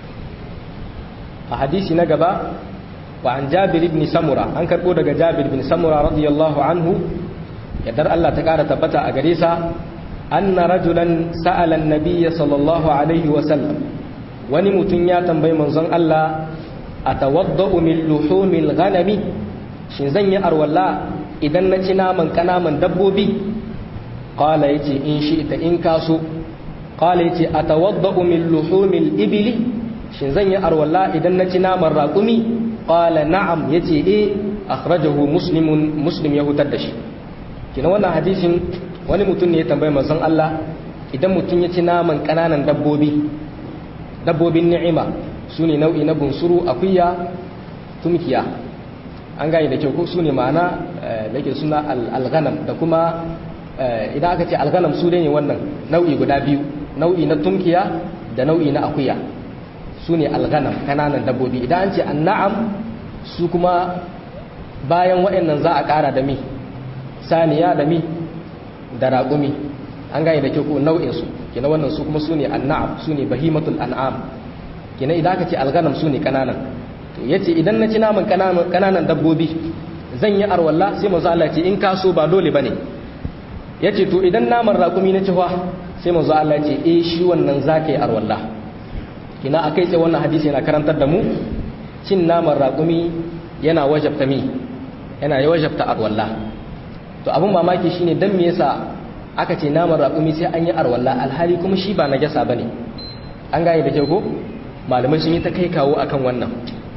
a hadisi na gaba wa an Jabir ibn Samura an karbo daga Jabir ibn Samura radiyallahu anhu yadar Allah ta kara tabbata a gare sa anna rajulan sa'ala an-nabiy sallallahu alaihi wa sallam wani mutum ya tambayi manzon Allah atawaddau min luhumil ghanami shin zan yi arwalla idan na ci naman kanaman dabbobi qala yace in shi ita in kaso qala yace atawaddau min luhumil ibli shin zan yi arwalla idan na ci naman raƙumi qala na'am yace eh akhrajahu muslimun muslim ya hutar da shi kina wannan hadisin wani mutum ne ya tambaye manzon Allah idan mutum ya ci naman kananan dabbobi dabbobin ni'ima sune nau'i na bunsuru akuya tumkiya an gane da kyau ko sune ma'ana da ke suna alghanam da kuma idan aka ce alghanam su ne wannan nau'i guda biyu nau'i na tumkiya da nau'i na akuya su ne alghanam kananan dabbobi idan an ce anna'am su kuma bayan waɗannan za a ƙara da mi saniya da mi da raƙumi an gane da kyau ko nau'insu kina wannan su kuma su ne anna'am su ne bahimatul an'am kina idan aka ce alghanam su ne kananan to yace idan na ci naman kananan dabbobi zan yi arwalla sai manzo Allah ce in ka so ba dole bane yace to idan naman raƙumi na ci fa sai manzo Allah ce eh shi wannan zaka yi arwalla kina akai sai wannan hadisi yana karantar da mu cin naman raƙumi yana wajabta mi yana wajabta arwalla to abin mamaki shine dan me yasa aka ce naman raƙumi sai an yi arwalla alhali kuma shi ba najasa bane an gane da kyau ko malamai sun yi ta kai kawo akan wannan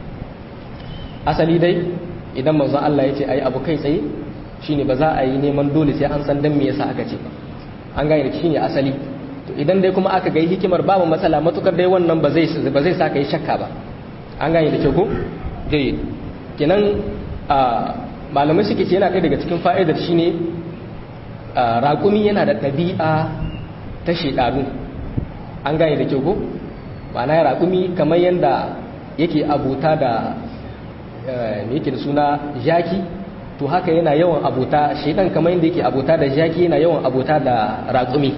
asali dai idan manzo Allah ya ce ayi abu kai tsaye shine ba za a yi neman dole sai an san dan me yasa aka ce ba an gane da shine asali to idan dai kuma aka ga hikimar babu matsala matukar dai wannan ba zai ba zai sa kai shakka ba an gane da kyau ko jayyid kenan malamai suke ce yana ɗaya daga cikin fa'idar shine raƙumi yana da ɗabi'a ta shedanu an gane da kyau ko ma'ana ya raƙumi kamar yadda yake abuta da me yake da suna jaki to haka yana yawan abuta shedan kamar yadda yake abuta da jaki yana yawan abuta da raƙumi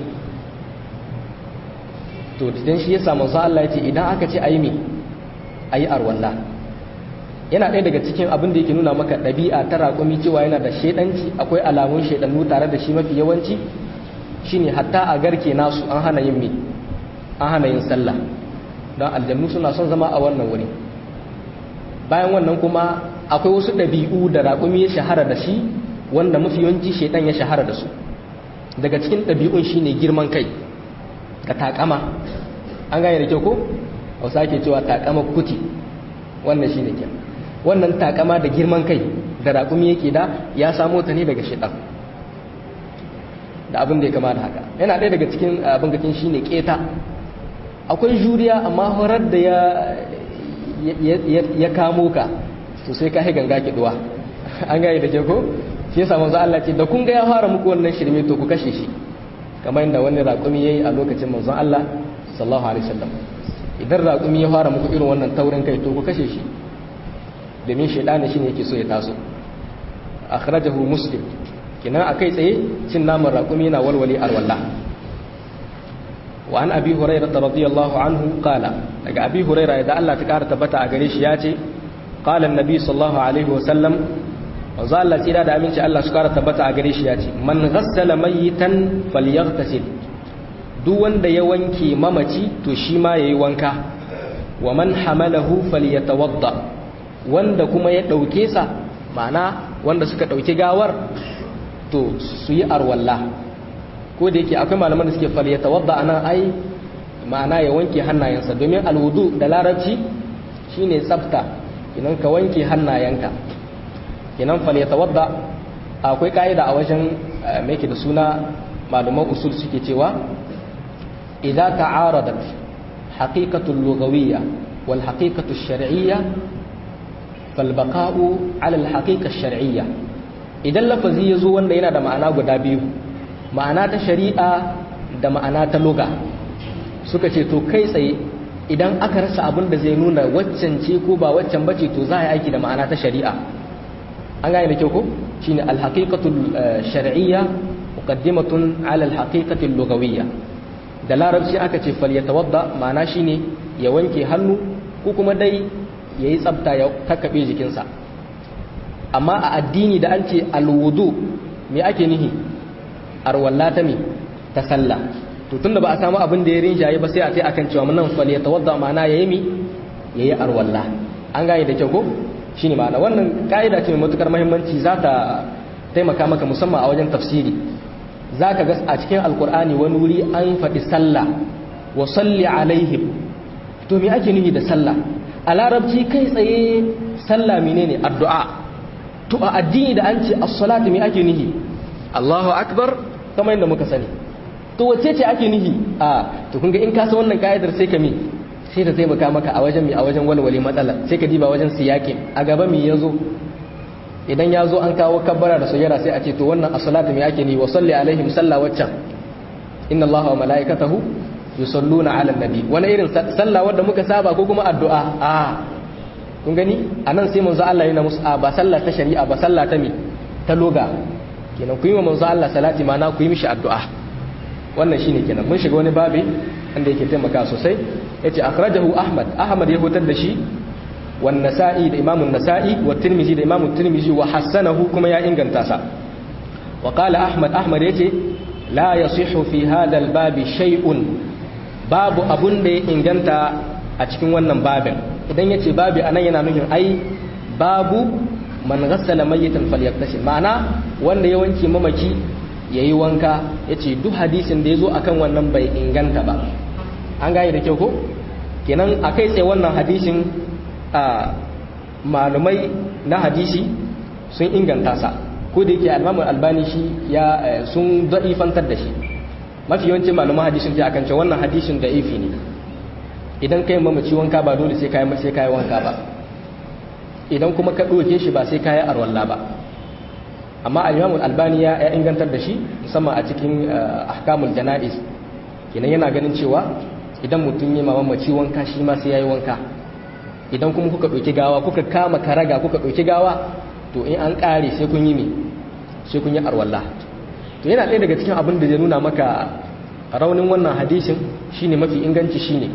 to dan shi yasa manzo Allah ya ce idan aka ce ayi me ayi arwalla yana ɗaya daga cikin abin da yake nuna maka ɗabi'a ta raƙumi cewa yana da shedanci akwai alamun shedannu tare da shi mafi yawanci shine hatta a garke nasu an hana yin me an hana yin sallah don aljannu suna son zama a wannan wuri bayan wannan kuma akwai wasu ɗabi'u da raƙumi ya shahara da shi wanda mafi yawanci shaidan ya shahara da su daga cikin ɗabi'un shine girman kai ka takama an gane da kyau ko hausa ke cewa takama kuti wannan shine kyan wannan takama da girman kai da raƙumi yake da ya samo ta ne daga shaidan da abin da ya kama da haka yana ɗaya daga cikin abin gakin shine keta akwai juriya amma horar da ya ya kamo ka to sai ka ganga kiduwa an gane da ke ko shi yasa manzo Allah ce da kun ga ya fara muku wannan shirme to ku kashe shi kamar yadda wani raƙumi yayi a lokacin manzo Allah sallallahu alaihi wasallam idan raƙumi ya fara muku irin wannan taurin kai to ku kashe shi domin shaidani shine yake so ya taso akhrajahu muslim kina akai tsaye cin naman raƙumi na walwali alwala wa an abi hurairah radiyallahu anhu qala daga abi hurairah da Allah ta kara tabbata a gare shi yace qala annabi sallallahu alaihi wa sallam manzo Allah tsira da aminci Allah su kara tabbata a gare shi yace man ghassala mayitan falyaghtasil duk wanda ya wanke mamaci to shi ma yayi wanka wa man hamalahu falyatawadda wanda kuma ya dauke sa ma'ana wanda suka dauki gawar to su yi arwalla ko da yake akwai malaman da suke falyatawadda anan ai ma'ana ya wanke hannayensa domin alwudu da larabci shine tsafta kinan ka wanke hannayenka kinan falyatawadda akwai kaida a wajen me yake da suna malaman usul suke cewa idza ta'aradat haqiqatu al-lughawiyya wal haqiqatu ash-shar'iyya falbaqa'u ala alhaqiqa shar'iyya idan lafazi yazo wanda yana da ma'ana guda biyu ma'ana ta shari'a da ma'ana ta lugha suka ce to kai tsaye idan aka rasa abin da zai nuna waccan ce ko ba waccan bace to za a yi aiki da ma'ana ta shari'a an gane da kyau ko shine alhaqiqatul shar'iyya muqaddimatun ala alhaqiqatil lughawiyya da larabci aka ce falyatawadda ma'ana shine ya wanke hannu ko kuma dai yayi tsafta ya takkabe jikinsa amma a addini da an ce alwudu me ake nihi arwalla ta me ta sallah to tunda ba a samu abin da ya rinjaye ba sai a ce akan cewa nan falyatawadda ma'ana yayi mi yayi arwalla an gane da kyau ko shine ma'ana wannan ka'ida ce mai matukar muhimmanci za ta taimaka maka musamman a wajen tafsiri za ka ga a cikin alkur'ani wani wuri an faɗi sallah wa salli alaihim to me ake nufi da sallah a larabci kai tsaye sallah menene addu'a to a addini da an ce as-salatu me ake nufi Allahu akbar kamar yadda muka sani to wace ce ake nufi a to kun ga in ka san wannan ka'idar sai ka mi sai ta taimaka maka a wajen mi a wajen walwale matsala sai ka diba wajen siyakin a gaba mi yazo idan ya zo an kawo kabbara da sujjada sai a ce to wannan as-salatu me ake ni wa salli alaihim salla waccan inna allaha wa malaikatahu yusalluna ala nabi wani irin sallah wanda muka saba ko kuma addu'a a kun gani anan sai manzo Allah yana musu ba sallah ta shari'a ba sallah ta me ta loga kenan ku yi wa manzo Allah salati mana ku yi mishi addu'a wannan shine kenan mun shiga wani babi wanda yake taimaka sosai yace akhrajahu ahmad ahmad ya hutar da shi والنسائي ده امام النسائي والترمذي ده امام الترمذي وحسنه كما يا انغنتا وقال احمد احمد yace la yasihu fi hadha albab shay'un babu abun da ya inganta a cikin wannan babin idan yace babi anan yana nufin ai babu man ghassala mayyitan falyaktasil ma'ana wanda ya wanke mamaki yayi wanka yace duk hadisin da yazo akan wannan bai inganta ba an gane da kyau ko kenan akai tsaye wannan hadisin a malumai na hadisi sun inganta sa ko da yake almamun albani shi ya sun da'ifantar da shi mafi yawancin malaman hadisin ta akan cewa wannan hadisin da ifi ne idan kai mamaci wanka ba dole sai kai sai kai wanka ba idan kuma ka doke shi ba sai kai arwalla ba amma al-imam albani ya ingantar da shi musamman a cikin ahkamul janaiz kenan yana ganin cewa idan mutum ya mamaci wanka shi ma sai yayi wanka idan kuma kuka ɗauki gawa kuka kama karaga kuka ɗauki gawa to in an ƙare sai kun yi me sai kun yi arwalla to yana ɗaya daga cikin abin da zai nuna maka raunin wannan hadisin shine mafi inganci shine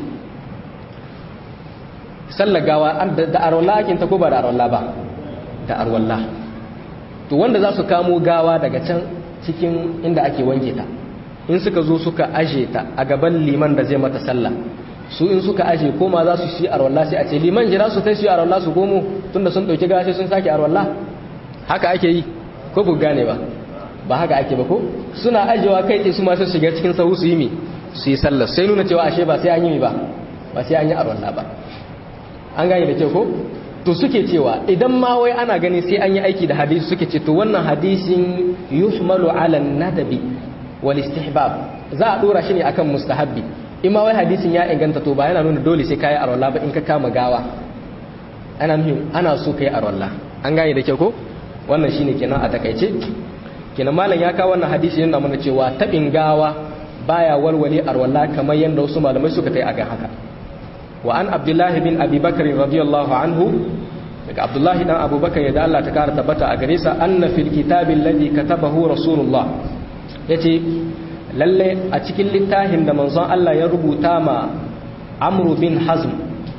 sallar gawa da arwalla ake ta ko ba da arwalla ba da arwalla to wanda za su kamo gawa daga can cikin inda ake wanke ta in suka zo suka aje ta a gaban liman da zai mata sallah su in suka aje koma za su shi arwallah sai a ce liman jira su kai su yi arwallah su komo tunda sun dauki gashi sun sake arwallah haka ake yi ko bu gane ba ba haka ake ba ko suna ajewa kai ce su ma su shiga cikin sahu su yi mi su yi sallar sai nuna cewa ashe ba sai an yi mi ba ba sai an yi arwallah ba an gane da kyau ko to suke cewa idan ma wai ana gani sai an yi aiki da hadisi suke ce to wannan hadisin yuhmalu ala nadabi wal istihbab za a dora shi ne akan mustahabbi in ma wai hadisin ya inganta to ba yana nuna dole sai kayi arwalla ba in ka kama gawa ana nufin ana so kai arwalla an gane da kyau ko wannan shine kenan a takaice kenan malam ya kawo wannan hadisi yana mana cewa tabin gawa baya walwale arwalla kamar yanda wasu malamai suka tai akan haka wa an abdullah bin abi bakr radiyallahu anhu daga abdullahi dan abubakar ya da Allah ta kara tabbata a gare sa anna fil kitabi alladhi katabahu rasulullah yace lalle a cikin littafin da manzon Allah ya rubuta ma Amru bin Hazm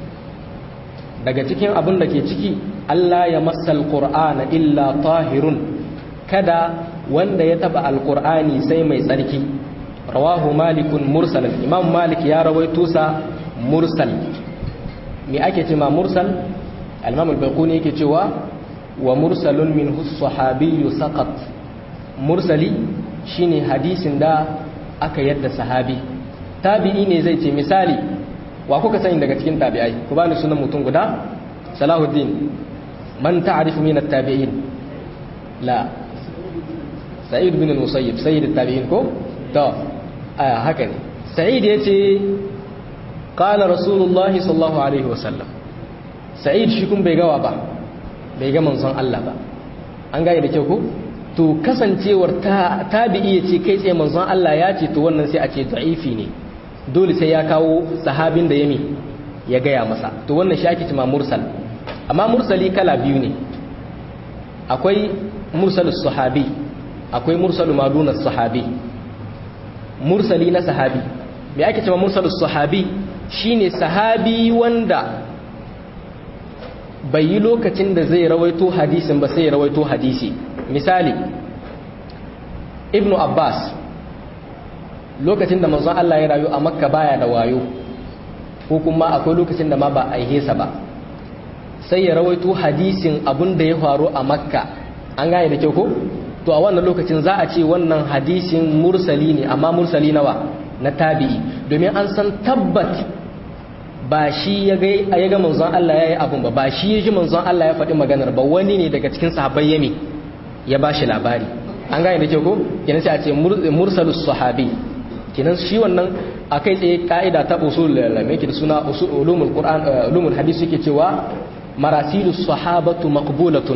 daga cikin abin da ke ciki Allah ya masal Qur'ana illa tahirun kada wanda ya taba alqur'ani sai mai tsarki rawahu malikun mursal imam malik ya rawaito sa mursal me ake cewa mursal al-imam al-baquni yake cewa wa mursalun minhu as-sahabiyyu saqat mursali shine hadisin da aka yadda sahabi tabi'i ne zai ce misali wa kuka sani daga cikin tabi'ai ku bani sunan mutum guda salahuddin man ta'rifu min at-tabi'in la sa'id bin al-musayyib sayyid at-tabi'in ko to aya haka ne sa'id yace qala rasulullahi sallallahu alaihi wasallam sa'id shi kun bai gawa ba bai ga manzon Allah ba an gane da kyau ko to kasancewar ta tabi'i ya ce kai tsaye manzon Allah ya ce to wannan sai a ce da'ifi ne dole sai ya kawo sahabin da yami ya gaya masa to wannan shi ake cewa mursal amma mursali kala biyu ne akwai mursalus sahabi akwai mursalu maduna sahabi mursali na sahabi me ake cewa mursalus sahabi shine sahabi wanda bai yi lokacin da zai rawaito hadisin ba sai ya rawaito hadisi misali ibnu abbas lokacin da manzon Allah ya rayu a makka baya da wayo ko kuma akwai lokacin da ma ba a sa ba sai ya rawaito hadisin abin da ya faru a makka an gane da kyau ko to a wannan lokacin za a ce wannan hadisin mursali ne amma mursali nawa na tabi'i domin an san tabbat ba shi ya ga manzon Allah ya yi abun ba ba shi ya ji manzon Allah ya faɗi maganar ba wani ne daga cikin sahabbai yami ya ba shi labari an gane da kyau ko kenan sai a ce mursalus sahabi kenan shi wannan akai tsaye ka'ida ta usul me yake da suna ulumul qur'an ulumul hadis yake cewa marasilus sahabatu maqbulatun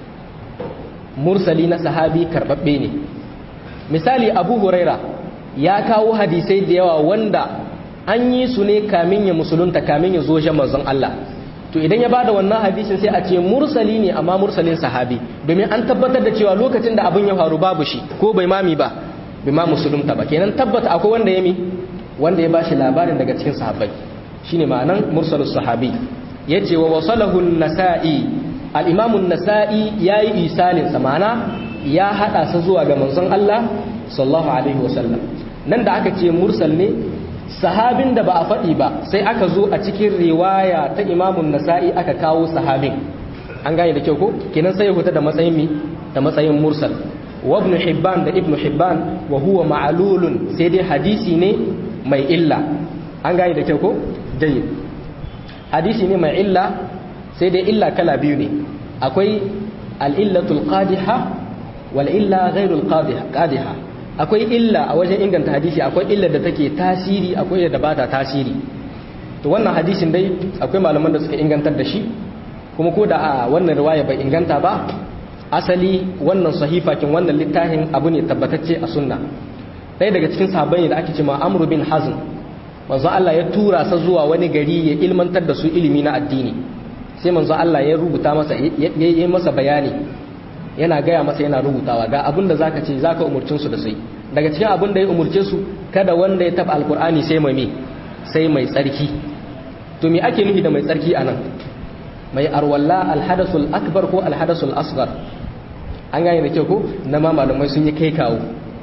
mursali na sahabi karbabbe ne misali abu huraira ya kawo hadisai da yawa wanda an yi su ne kamin ya musulunta kamin ya zo jan manzon Allah to idan ya bada wannan hadisin sai a ce mursali ne amma mursalin sahabi domin an tabbatar da cewa lokacin da abin ya faru babu shi ko bai mami ba bai ma musulunta ba kenan tabbata akwai wanda ya mi wanda ya bashi labarin daga cikin sahabbai shine ma'anan mursalus sahabi yace wa wasalahu an-nasa'i al-imam an-nasa'i yayi isalin sa ma'ana ya hada sa zuwa ga manzon Allah sallallahu alaihi wasallam nan da aka ce mursal ne sahabin da ba a faɗi ba sai aka zo a cikin riwaya ta imamun nasa'i aka kawo sahabin an gane da kyau ko kenan sai ya fita da matsayin mi da matsayin mursal wa ibn hibban da ibn hibban wa huwa ma'lulun sai dai hadisi ne mai illa an gane da kyau ko jayyid hadisi ne mai illa sai dai illa kala biyu ne akwai al-illatul qadiha wal illa ghairul qadiha akwai illa a wajen inganta hadisi akwai illa da take tasiri akwai da ba ta tasiri to wannan hadisin dai akwai malaman da suka ingantar da shi kuma ko da a wannan riwaya bai inganta ba asali wannan sahifakin wannan littafin abu ne tabbatacce a sunna ɗaya daga cikin sahabbai da ake cewa amru bin hazm manzo Allah ya tura sa zuwa wani gari ya ilmantar da su ilimi na addini sai manzo Allah ya rubuta masa ya yi masa bayani yana gaya masa yana rubutawa ga abin da zaka ce zaka umurcin su da sai daga cikin abin da ya umurce su kada wanda ya taba alkur'ani sai mai me sai mai tsarki to me ake nufi da mai tsarki anan mai arwalla alhadasul akbar ko alhadasul asghar an gane da kyau ko na ma malamai sun yi kai kawo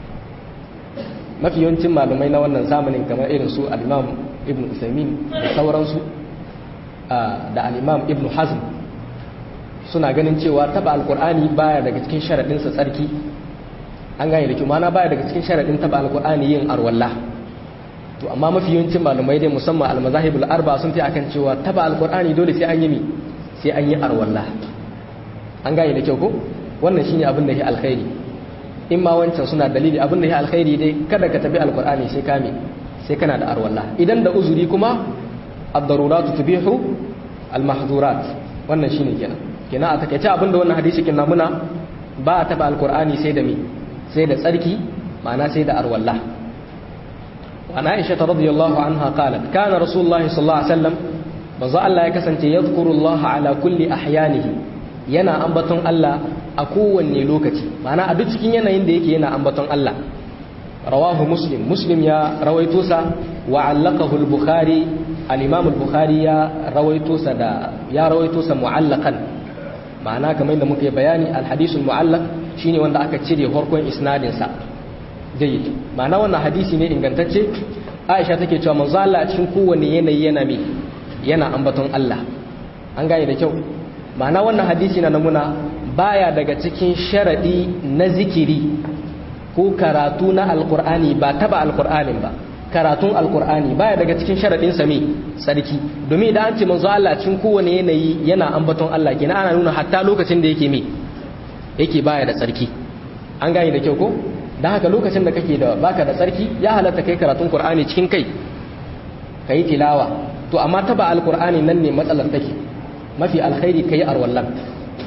mafi yawancin malamai na wannan zamanin kamar irin su al-imam ibn usaimin da sauransu da al-imam ibn hazm suna ganin cewa taba alkur'ani baya daga cikin sharaɗinsa tsarki an gane da kyau mana baya daga cikin sharaɗin taba alkur'ani yin arwalla to amma mafi yawancin malamai dai musamman almazahibul arba sun fi akan cewa taba alkur'ani dole sai an yi mi sai an yi arwalla an gane da kyau ko wannan shine abin da ya alkhairi in ma wancan suna dalili abin da ya alkhairi dai kada ka tabi alkur'ani sai ka mi sai kana da arwalla idan da uzuri kuma ad-daruratu tubihu al-mahdhurat wannan shine kenan kenan a takaice abinda wannan hadisi kin namuna ba a taba alkur'ani sai da mi sai da tsarki ma'ana sai da arwalla wa aisha radiyallahu anha qalat kana rasulullahi sallallahu alaihi wasallam manzo Allah ya kasance yadhkurullaha ala kulli ahyanihi yana ambaton Allah a kowanne lokaci ma'ana a duk cikin yanayin da yake yana ambaton Allah rawahu muslim muslim ya rawaito sa wa allaqahu al-bukhari al-imam al-bukhari ya rawaito sa da ya rawaito sa mu'allaqan ma'ana kamar da muka yi bayani alhadisul mu'allaq shine wanda aka cire farkon isnadin sa jayyid ma'ana wannan hadisi ne ingantacce Aisha take cewa manzo Allah cikin kowanne yanayi yana me yana ambaton Allah an gane da kyau ma'ana wannan hadisi na namuna baya daga cikin sharadi na zikiri ko karatu na alqur'ani ba taba alqur'anin ba karatun alkur'ani baya daga cikin sharaɗin sami sarki domin idan an ce manzo Allah cikin kowane yanayi yana ambaton Allah kenan ana nuna hatta lokacin da yake me yake baya da tsarki an gane da kyau ko dan haka lokacin da kake da baka da tsarki ya halatta kai karatun qur'ani cikin kai kai tilawa to amma taba alkur'ani nan ne matsalar take mafi alkhairi kai arwallan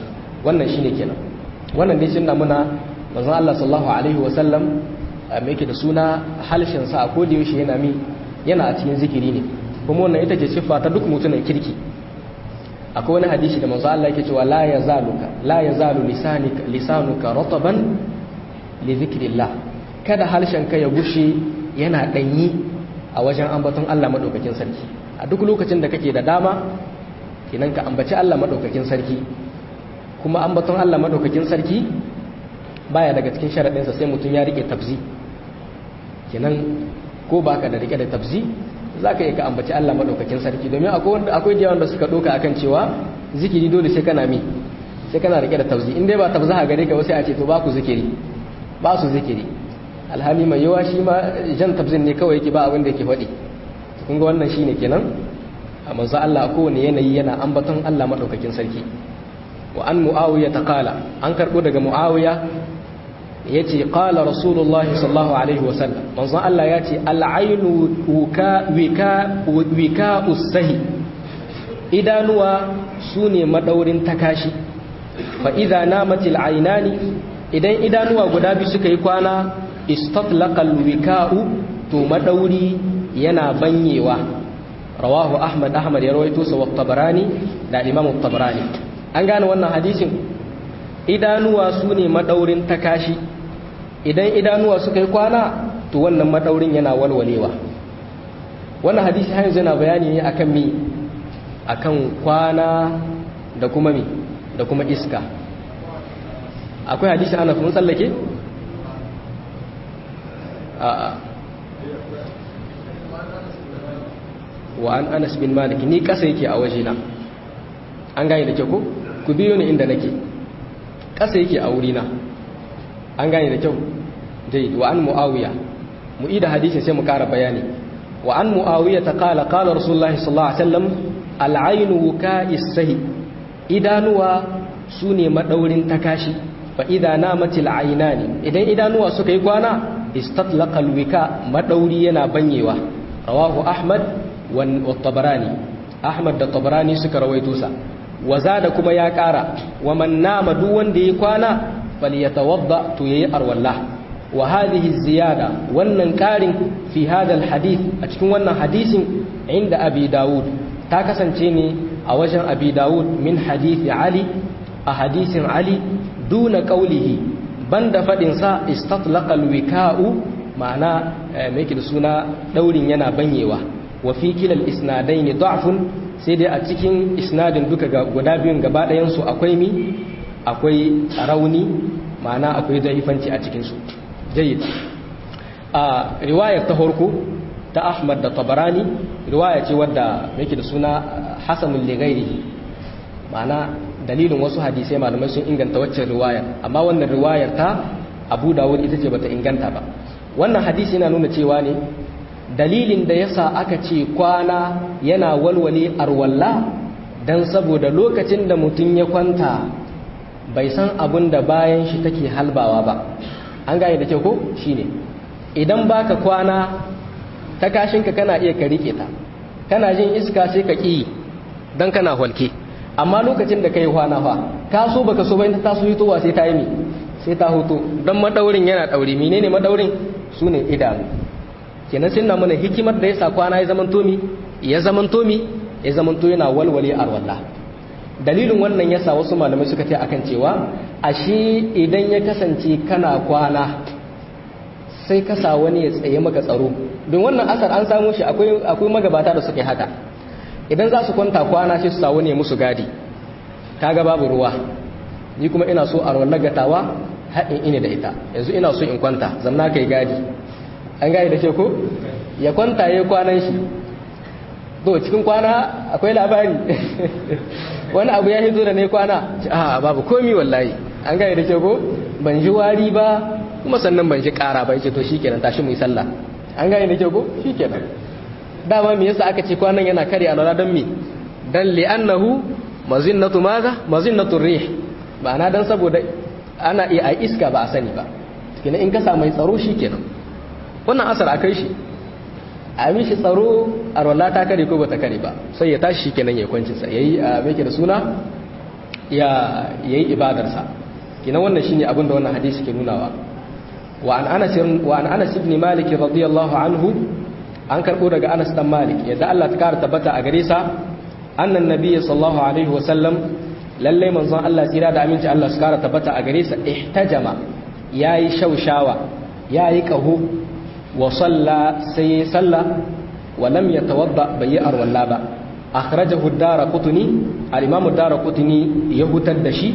wannan shine kenan wannan dai shin muna manzon Allah sallallahu alaihi wa sallam me yake da suna halshen sa ko da yaushe yana mi yana a cikin zikiri ne kuma wannan ita ce siffa ta duk mutumin kirki akwai wani hadisi da manzo Allah yake cewa la yazaluka la yazalu lisanika lisanuka rataban li zikrillah kada harshen ka ya gushe yana danyi a wajen ambaton Allah madaukakin sarki a duk lokacin da kake da dama kenan ka ambaci Allah madaukakin sarki kuma ambaton Allah madaukakin sarki baya daga cikin sharadin sa sai mutun ya rike tabzi kenan ko baka da rike da tabzi za ka yi ka ambaci Allah maɗaukakin sarki domin akwai da yawan da suka ɗauka akan cewa zikiri dole sai kana mi sai kana rike da tauzi in dai ba tabza a gare ka wasu a ce to ba ku zikiri ba su zikiri alhali mai yawa shi ma jan tabzin ne kawai yake ba abin da yake faɗi kun ga wannan shine kenan a manzo Allah kowane yanayi yana ambaton Allah maɗaukakin sarki wa an muawiya ta kala an karɓo daga muawiya ya ce ƙala rasulullah sallallahu alaihi wasallam manzon Allah ya ce al'ainu wika usahi idanuwa su ne maɗaurin takashi fa idha namatil ainani idan idanuwa guda biyu suka yi kwana istatlaqal wika'u to maɗauri yana banyewa rawahu ahmad ahmad ya rawaito sa wa tabarani da imam tabarani an gane wannan hadisin idanuwa su ne maɗaurin takashi idan idanuwa suka yi kwana to wannan maɗaurin yana walwalewa wannan hadisi har yanzu yana bayani ne akan mi akan kwana da kuma mi da kuma iska akwai hadisi ana kuma tsallake a'a wa an anas bin malik ni kasa yake a wajena an gane da ke ko ku biyo ni inda nake kasa yake a wurina an gane da kyau dai wa an muawiya mu ida hadisin sai mu kara bayani wa an muawiya ta kala kala rasulullahi sallallahu alaihi wasallam al'ainu ka'is sahi idanuwa sune madaurin takashi fa idza namatil aynani idan idanuwa suka yi kwana istatlaqa alwika madauri yana banyewa rawahu ahmad wa tabarani ahmad da tabarani suka rawaito sa wa zada kuma ya kara wa man nama duk wanda yi kwana falyatawadda to yayi arwalla wa hadhihi ziyada wannan karin fi hadha alhadith a cikin wannan hadisin inda abi daud ta kasance ne a wajen abi daud min hadisi ali a hadisin ali duna qawlihi banda fadin sa istatlaqa alwika'u ma'ana me da suna daurin yana banyewa wa fi kilal isnadain da'fun sai dai a cikin isnadin duka guda biyun gaba ɗayan su akwai mi akwai rauni ma'ana akwai zaifanci a cikinsu jayyid a riwayar ta horko ta ahmad da tabarani riwaya ce wadda yake da suna hasanul ligairi ma'ana dalilin wasu hadisai malamai sun inganta waccan riwayar amma wannan riwayar ta abu dawud ita ce bata inganta ba wannan hadisi yana nuna cewa ne dalilin da yasa aka ce kwana yana walwale arwalla dan saboda lokacin da mutum ya kwanta bai san abin da bayan shi take halbawa ba an gane da kyau ko shine idan baka kwana ta kashinka kana iya ka rike ta kana jin iska sai ka ki dan kana holke amma lokacin da kai kwana fa ka so baka so bayan ta so hitowa sai ta yi mi sai ta hoto dan madaurin yana daure menene madaurin sune idanu kenan sun na mana hikimar da yasa kwana ya zaman tomi ya zaman tomi ya zaman to yana walwale arwallah dalilin wannan yasa wasu malamai suka ce akan cewa ashe idan ya kasance kana kwana sai ka sa wani ya tsaye maka tsaro don wannan asar an samu shi akwai akwai magabata da suke haka idan za su kwanta kwana sai su sa wani ya musu gadi kaga babu ruwa ni kuma ina so a rawar gatawa haɗin ine da ita yanzu ina so in kwanta zamna kai gadi an gadi da ke ko ya kwanta ya kwanan shi to cikin kwana akwai labari wani abu ya hito da ne kwana a babu komi wallahi an gane da ke ko ban ji wari ba kuma sannan ban ji kara ba yake to shikenan tashi mu yi sallah an gane da ke ko shikenan dama me yasa aka ce kwanan yana kare alwala don me dan li'annahu mazinnatu maza mazinnatu rih ba na dan saboda ana iya ai iska ba a sani ba kenan in ka samu mai tsaro shikenan wannan asar akai shi a mishi tsaro a rola ta kare ko bata kare ba sai ya tashi kenan ya kwanci sa yayi a meke da suna ya yayi ibadarsa kina wannan shine abin da wannan hadisi ke nunawa wa an Anas wa an Anas ibn Malik radiyallahu anhu an karbo daga Anas dan Malik yadda Allah ta kara tabbata a gare sa annan nabiyyi sallallahu alaihi wa sallam lalle manzon Allah tsira da aminci Allah su kara tabbata a gare sa ihtajama yayi shaushawa yayi qahu wa salla sai salla wa lam yatawadda bai arwalla ba akhrajahu ad-darqutni al-imam ad-darqutni ya hutar da shi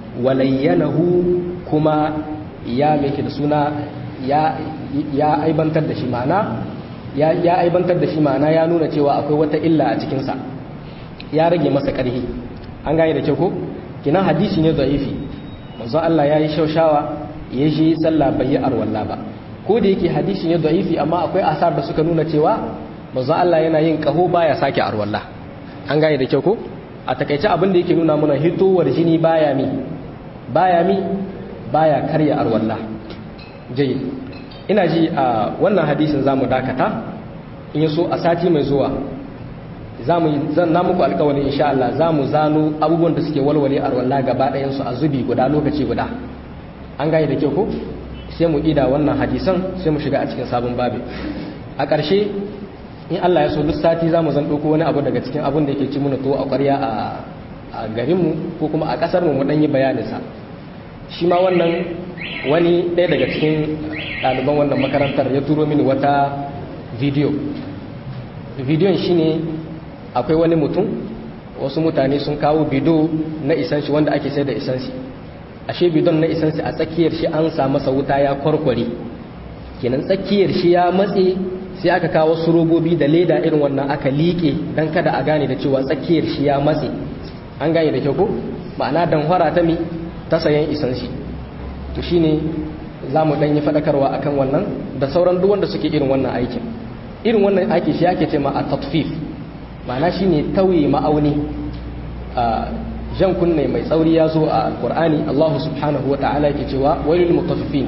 walayyanahu kuma ya meke da suna ya ya aibantar da shi ma'ana ya ya aibantar da shi ma'ana ya nuna cewa akwai wata illa a cikin sa ya rage masa karhi an gane da kyau ko kinan hadisi ne da'ifi manzo Allah yayi shaushawa ya shi sallah bai yi arwalla ba ko da yake hadisi ne da'ifi amma akwai asar da suka nuna cewa manzo Allah yana yin kaho baya sake arwalla an gane da kyau ko a takaice abin da yake nuna mana hitowar jini baya mi baya mi baya karya arwalla jayi ina ji a wannan hadisin zamu dakata in yaso a sati mai zuwa zamu zan na muku alƙawarin insha Allah zamu zano abubuwan da suke walwale arwalla gaba ɗayan su a zubi guda lokaci guda an gane da kyau ko sai mu ida wannan hadisan sai mu shiga a cikin sabon babi a ƙarshe in Allah ya so duk sati za mu zan ɗauko wani abu daga cikin abin da yake ci muna to a ƙwarya a garinmu ko kuma a ƙasarmu mu ɗan yi bayaninsa shi ma wannan wani ɗaya daga cikin ɗaliban wannan makarantar ya turo mini wata bidiyo bidiyon shi ne akwai wani mutum wasu mutane sun kawo bido na isanshi wanda ake sai da isanshi ashe bidon na isanshi a tsakiyar shi an sa masa wuta ya kwarkware kenan tsakiyar shi ya matse sai aka kawo su robobi da leda irin wannan aka liƙe don kada a gane da cewa tsakiyar shi ya matse an gane da kyau ko ma'ana danhwara ta mi ta sayan isan shi to shine za mu ɗanyi faɗakarwa akan wannan da sauran duk wanda suke irin wannan aikin irin wannan aiki shi ake ce ma a tatfif ma'ana shine tauye ma'auni a jan kunne mai tsauri ya zo a alkur'ani allahu subhanahu wa ta'ala yake cewa wailul mutaffifin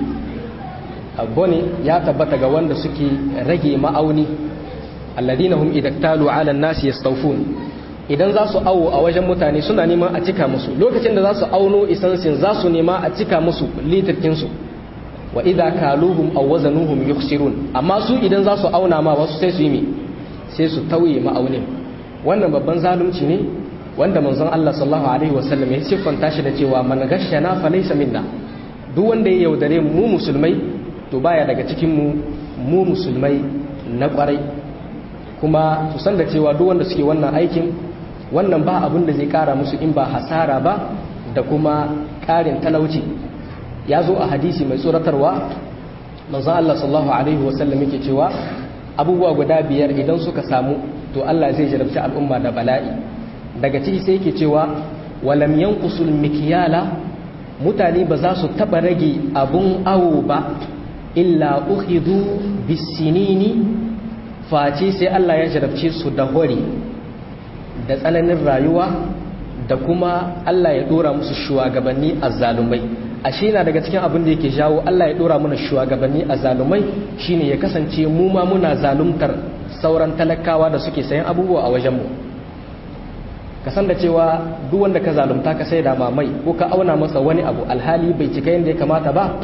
bone ya tabbata ga wanda suke rage ma'auni alladina hum idaktalu ala nasi yastawfun idan za su awo a wajen mutane suna neman a cika musu lokacin da za su auno isansin za su nema a cika musu litirkin su wa idza kaluhum aw wazanuhum yukhsirun amma su idan za su auna ma wasu sai su yi me sai su tauye ma'aunin wannan babban zalunci ne wanda manzon Allah sallallahu alaihi wasallam ya siffanta shi da cewa man gashana fa laysa minna duk wanda ya yaudare mu musulmai to baya daga cikin mu mu musulmai na kwarai kuma su san da cewa duk wanda suke wannan aikin wannan ba abin da zai kara musu in ba hasara ba da kuma karin talauci ya zo a hadisi mai tsoratarwa manzon Allah sallallahu alaihi wasallam yake cewa abubuwa guda biyar idan suka samu to Allah zai jarabci al'umma da bala'i daga ciki sai yake cewa walam yanqusul mikyala mutane ba za su taba rage abun awo ba illa ukhidu bisinini face sai Allah ya jarabce su da hori da tsananin rayuwa da kuma Allah ya dora musu shugabanni azzalumai ashe na daga cikin abin da yake jawo Allah ya dora mana shugabanni azzalumai shine ya kasance mu ma muna zaluntar sauran talakawa da suke sayan abubuwa a wajen mu ka san da cewa duk wanda ka zalunta ka sai da mamai ko ka auna masa wani abu alhali bai cika yadda ya kamata ba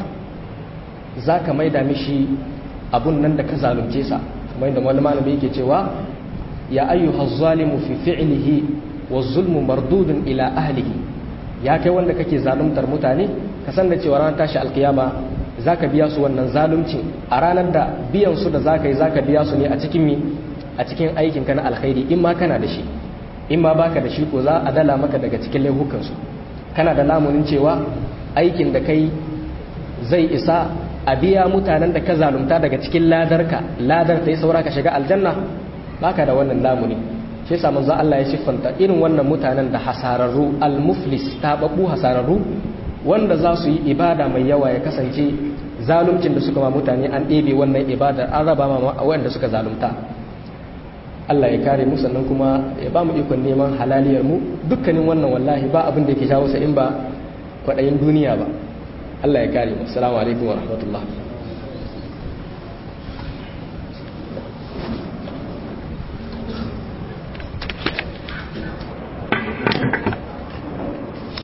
za ka maida mishi abun nan da ka zalunce sa kamar yadda wani malami yake cewa ya ayyuha zalimu fi fi'lihi wa zulmu mardudun ila ahlihi ya kai wanda kake zaluntar mutane ka san da cewa ranar tashi alkiyama zaka biya su wannan zalunci a ranar da biyan su da zaka yi zaka biya su ne a cikin mi a cikin aikin ka na alkhairi in ma kana da shi in ma baka da shi ko za a dala maka daga cikin laifukan su kana da lamunin cewa aikin da kai zai isa a biya mutanen da ka zalunta daga cikin ladarka ladar ta yi saura ka shiga aljanna baka da wannan lamuni shi yasa manzo Allah ya siffanta irin wannan mutanen da hasararru al-muflis tababbu hasararru wanda za su yi ibada mai yawa ya kasance zaluncin da suka ma mutane an ɗebe wannan ibadar an raba ma wanda suka zalunta Allah ya kare mu sannan kuma ya ba mu ikon neman halaliyar mu dukkanin wannan wallahi ba abin da yake jawo sa in ba kwaɗayin duniya ba Allah ya kare mu assalamu alaikum wa rahmatullah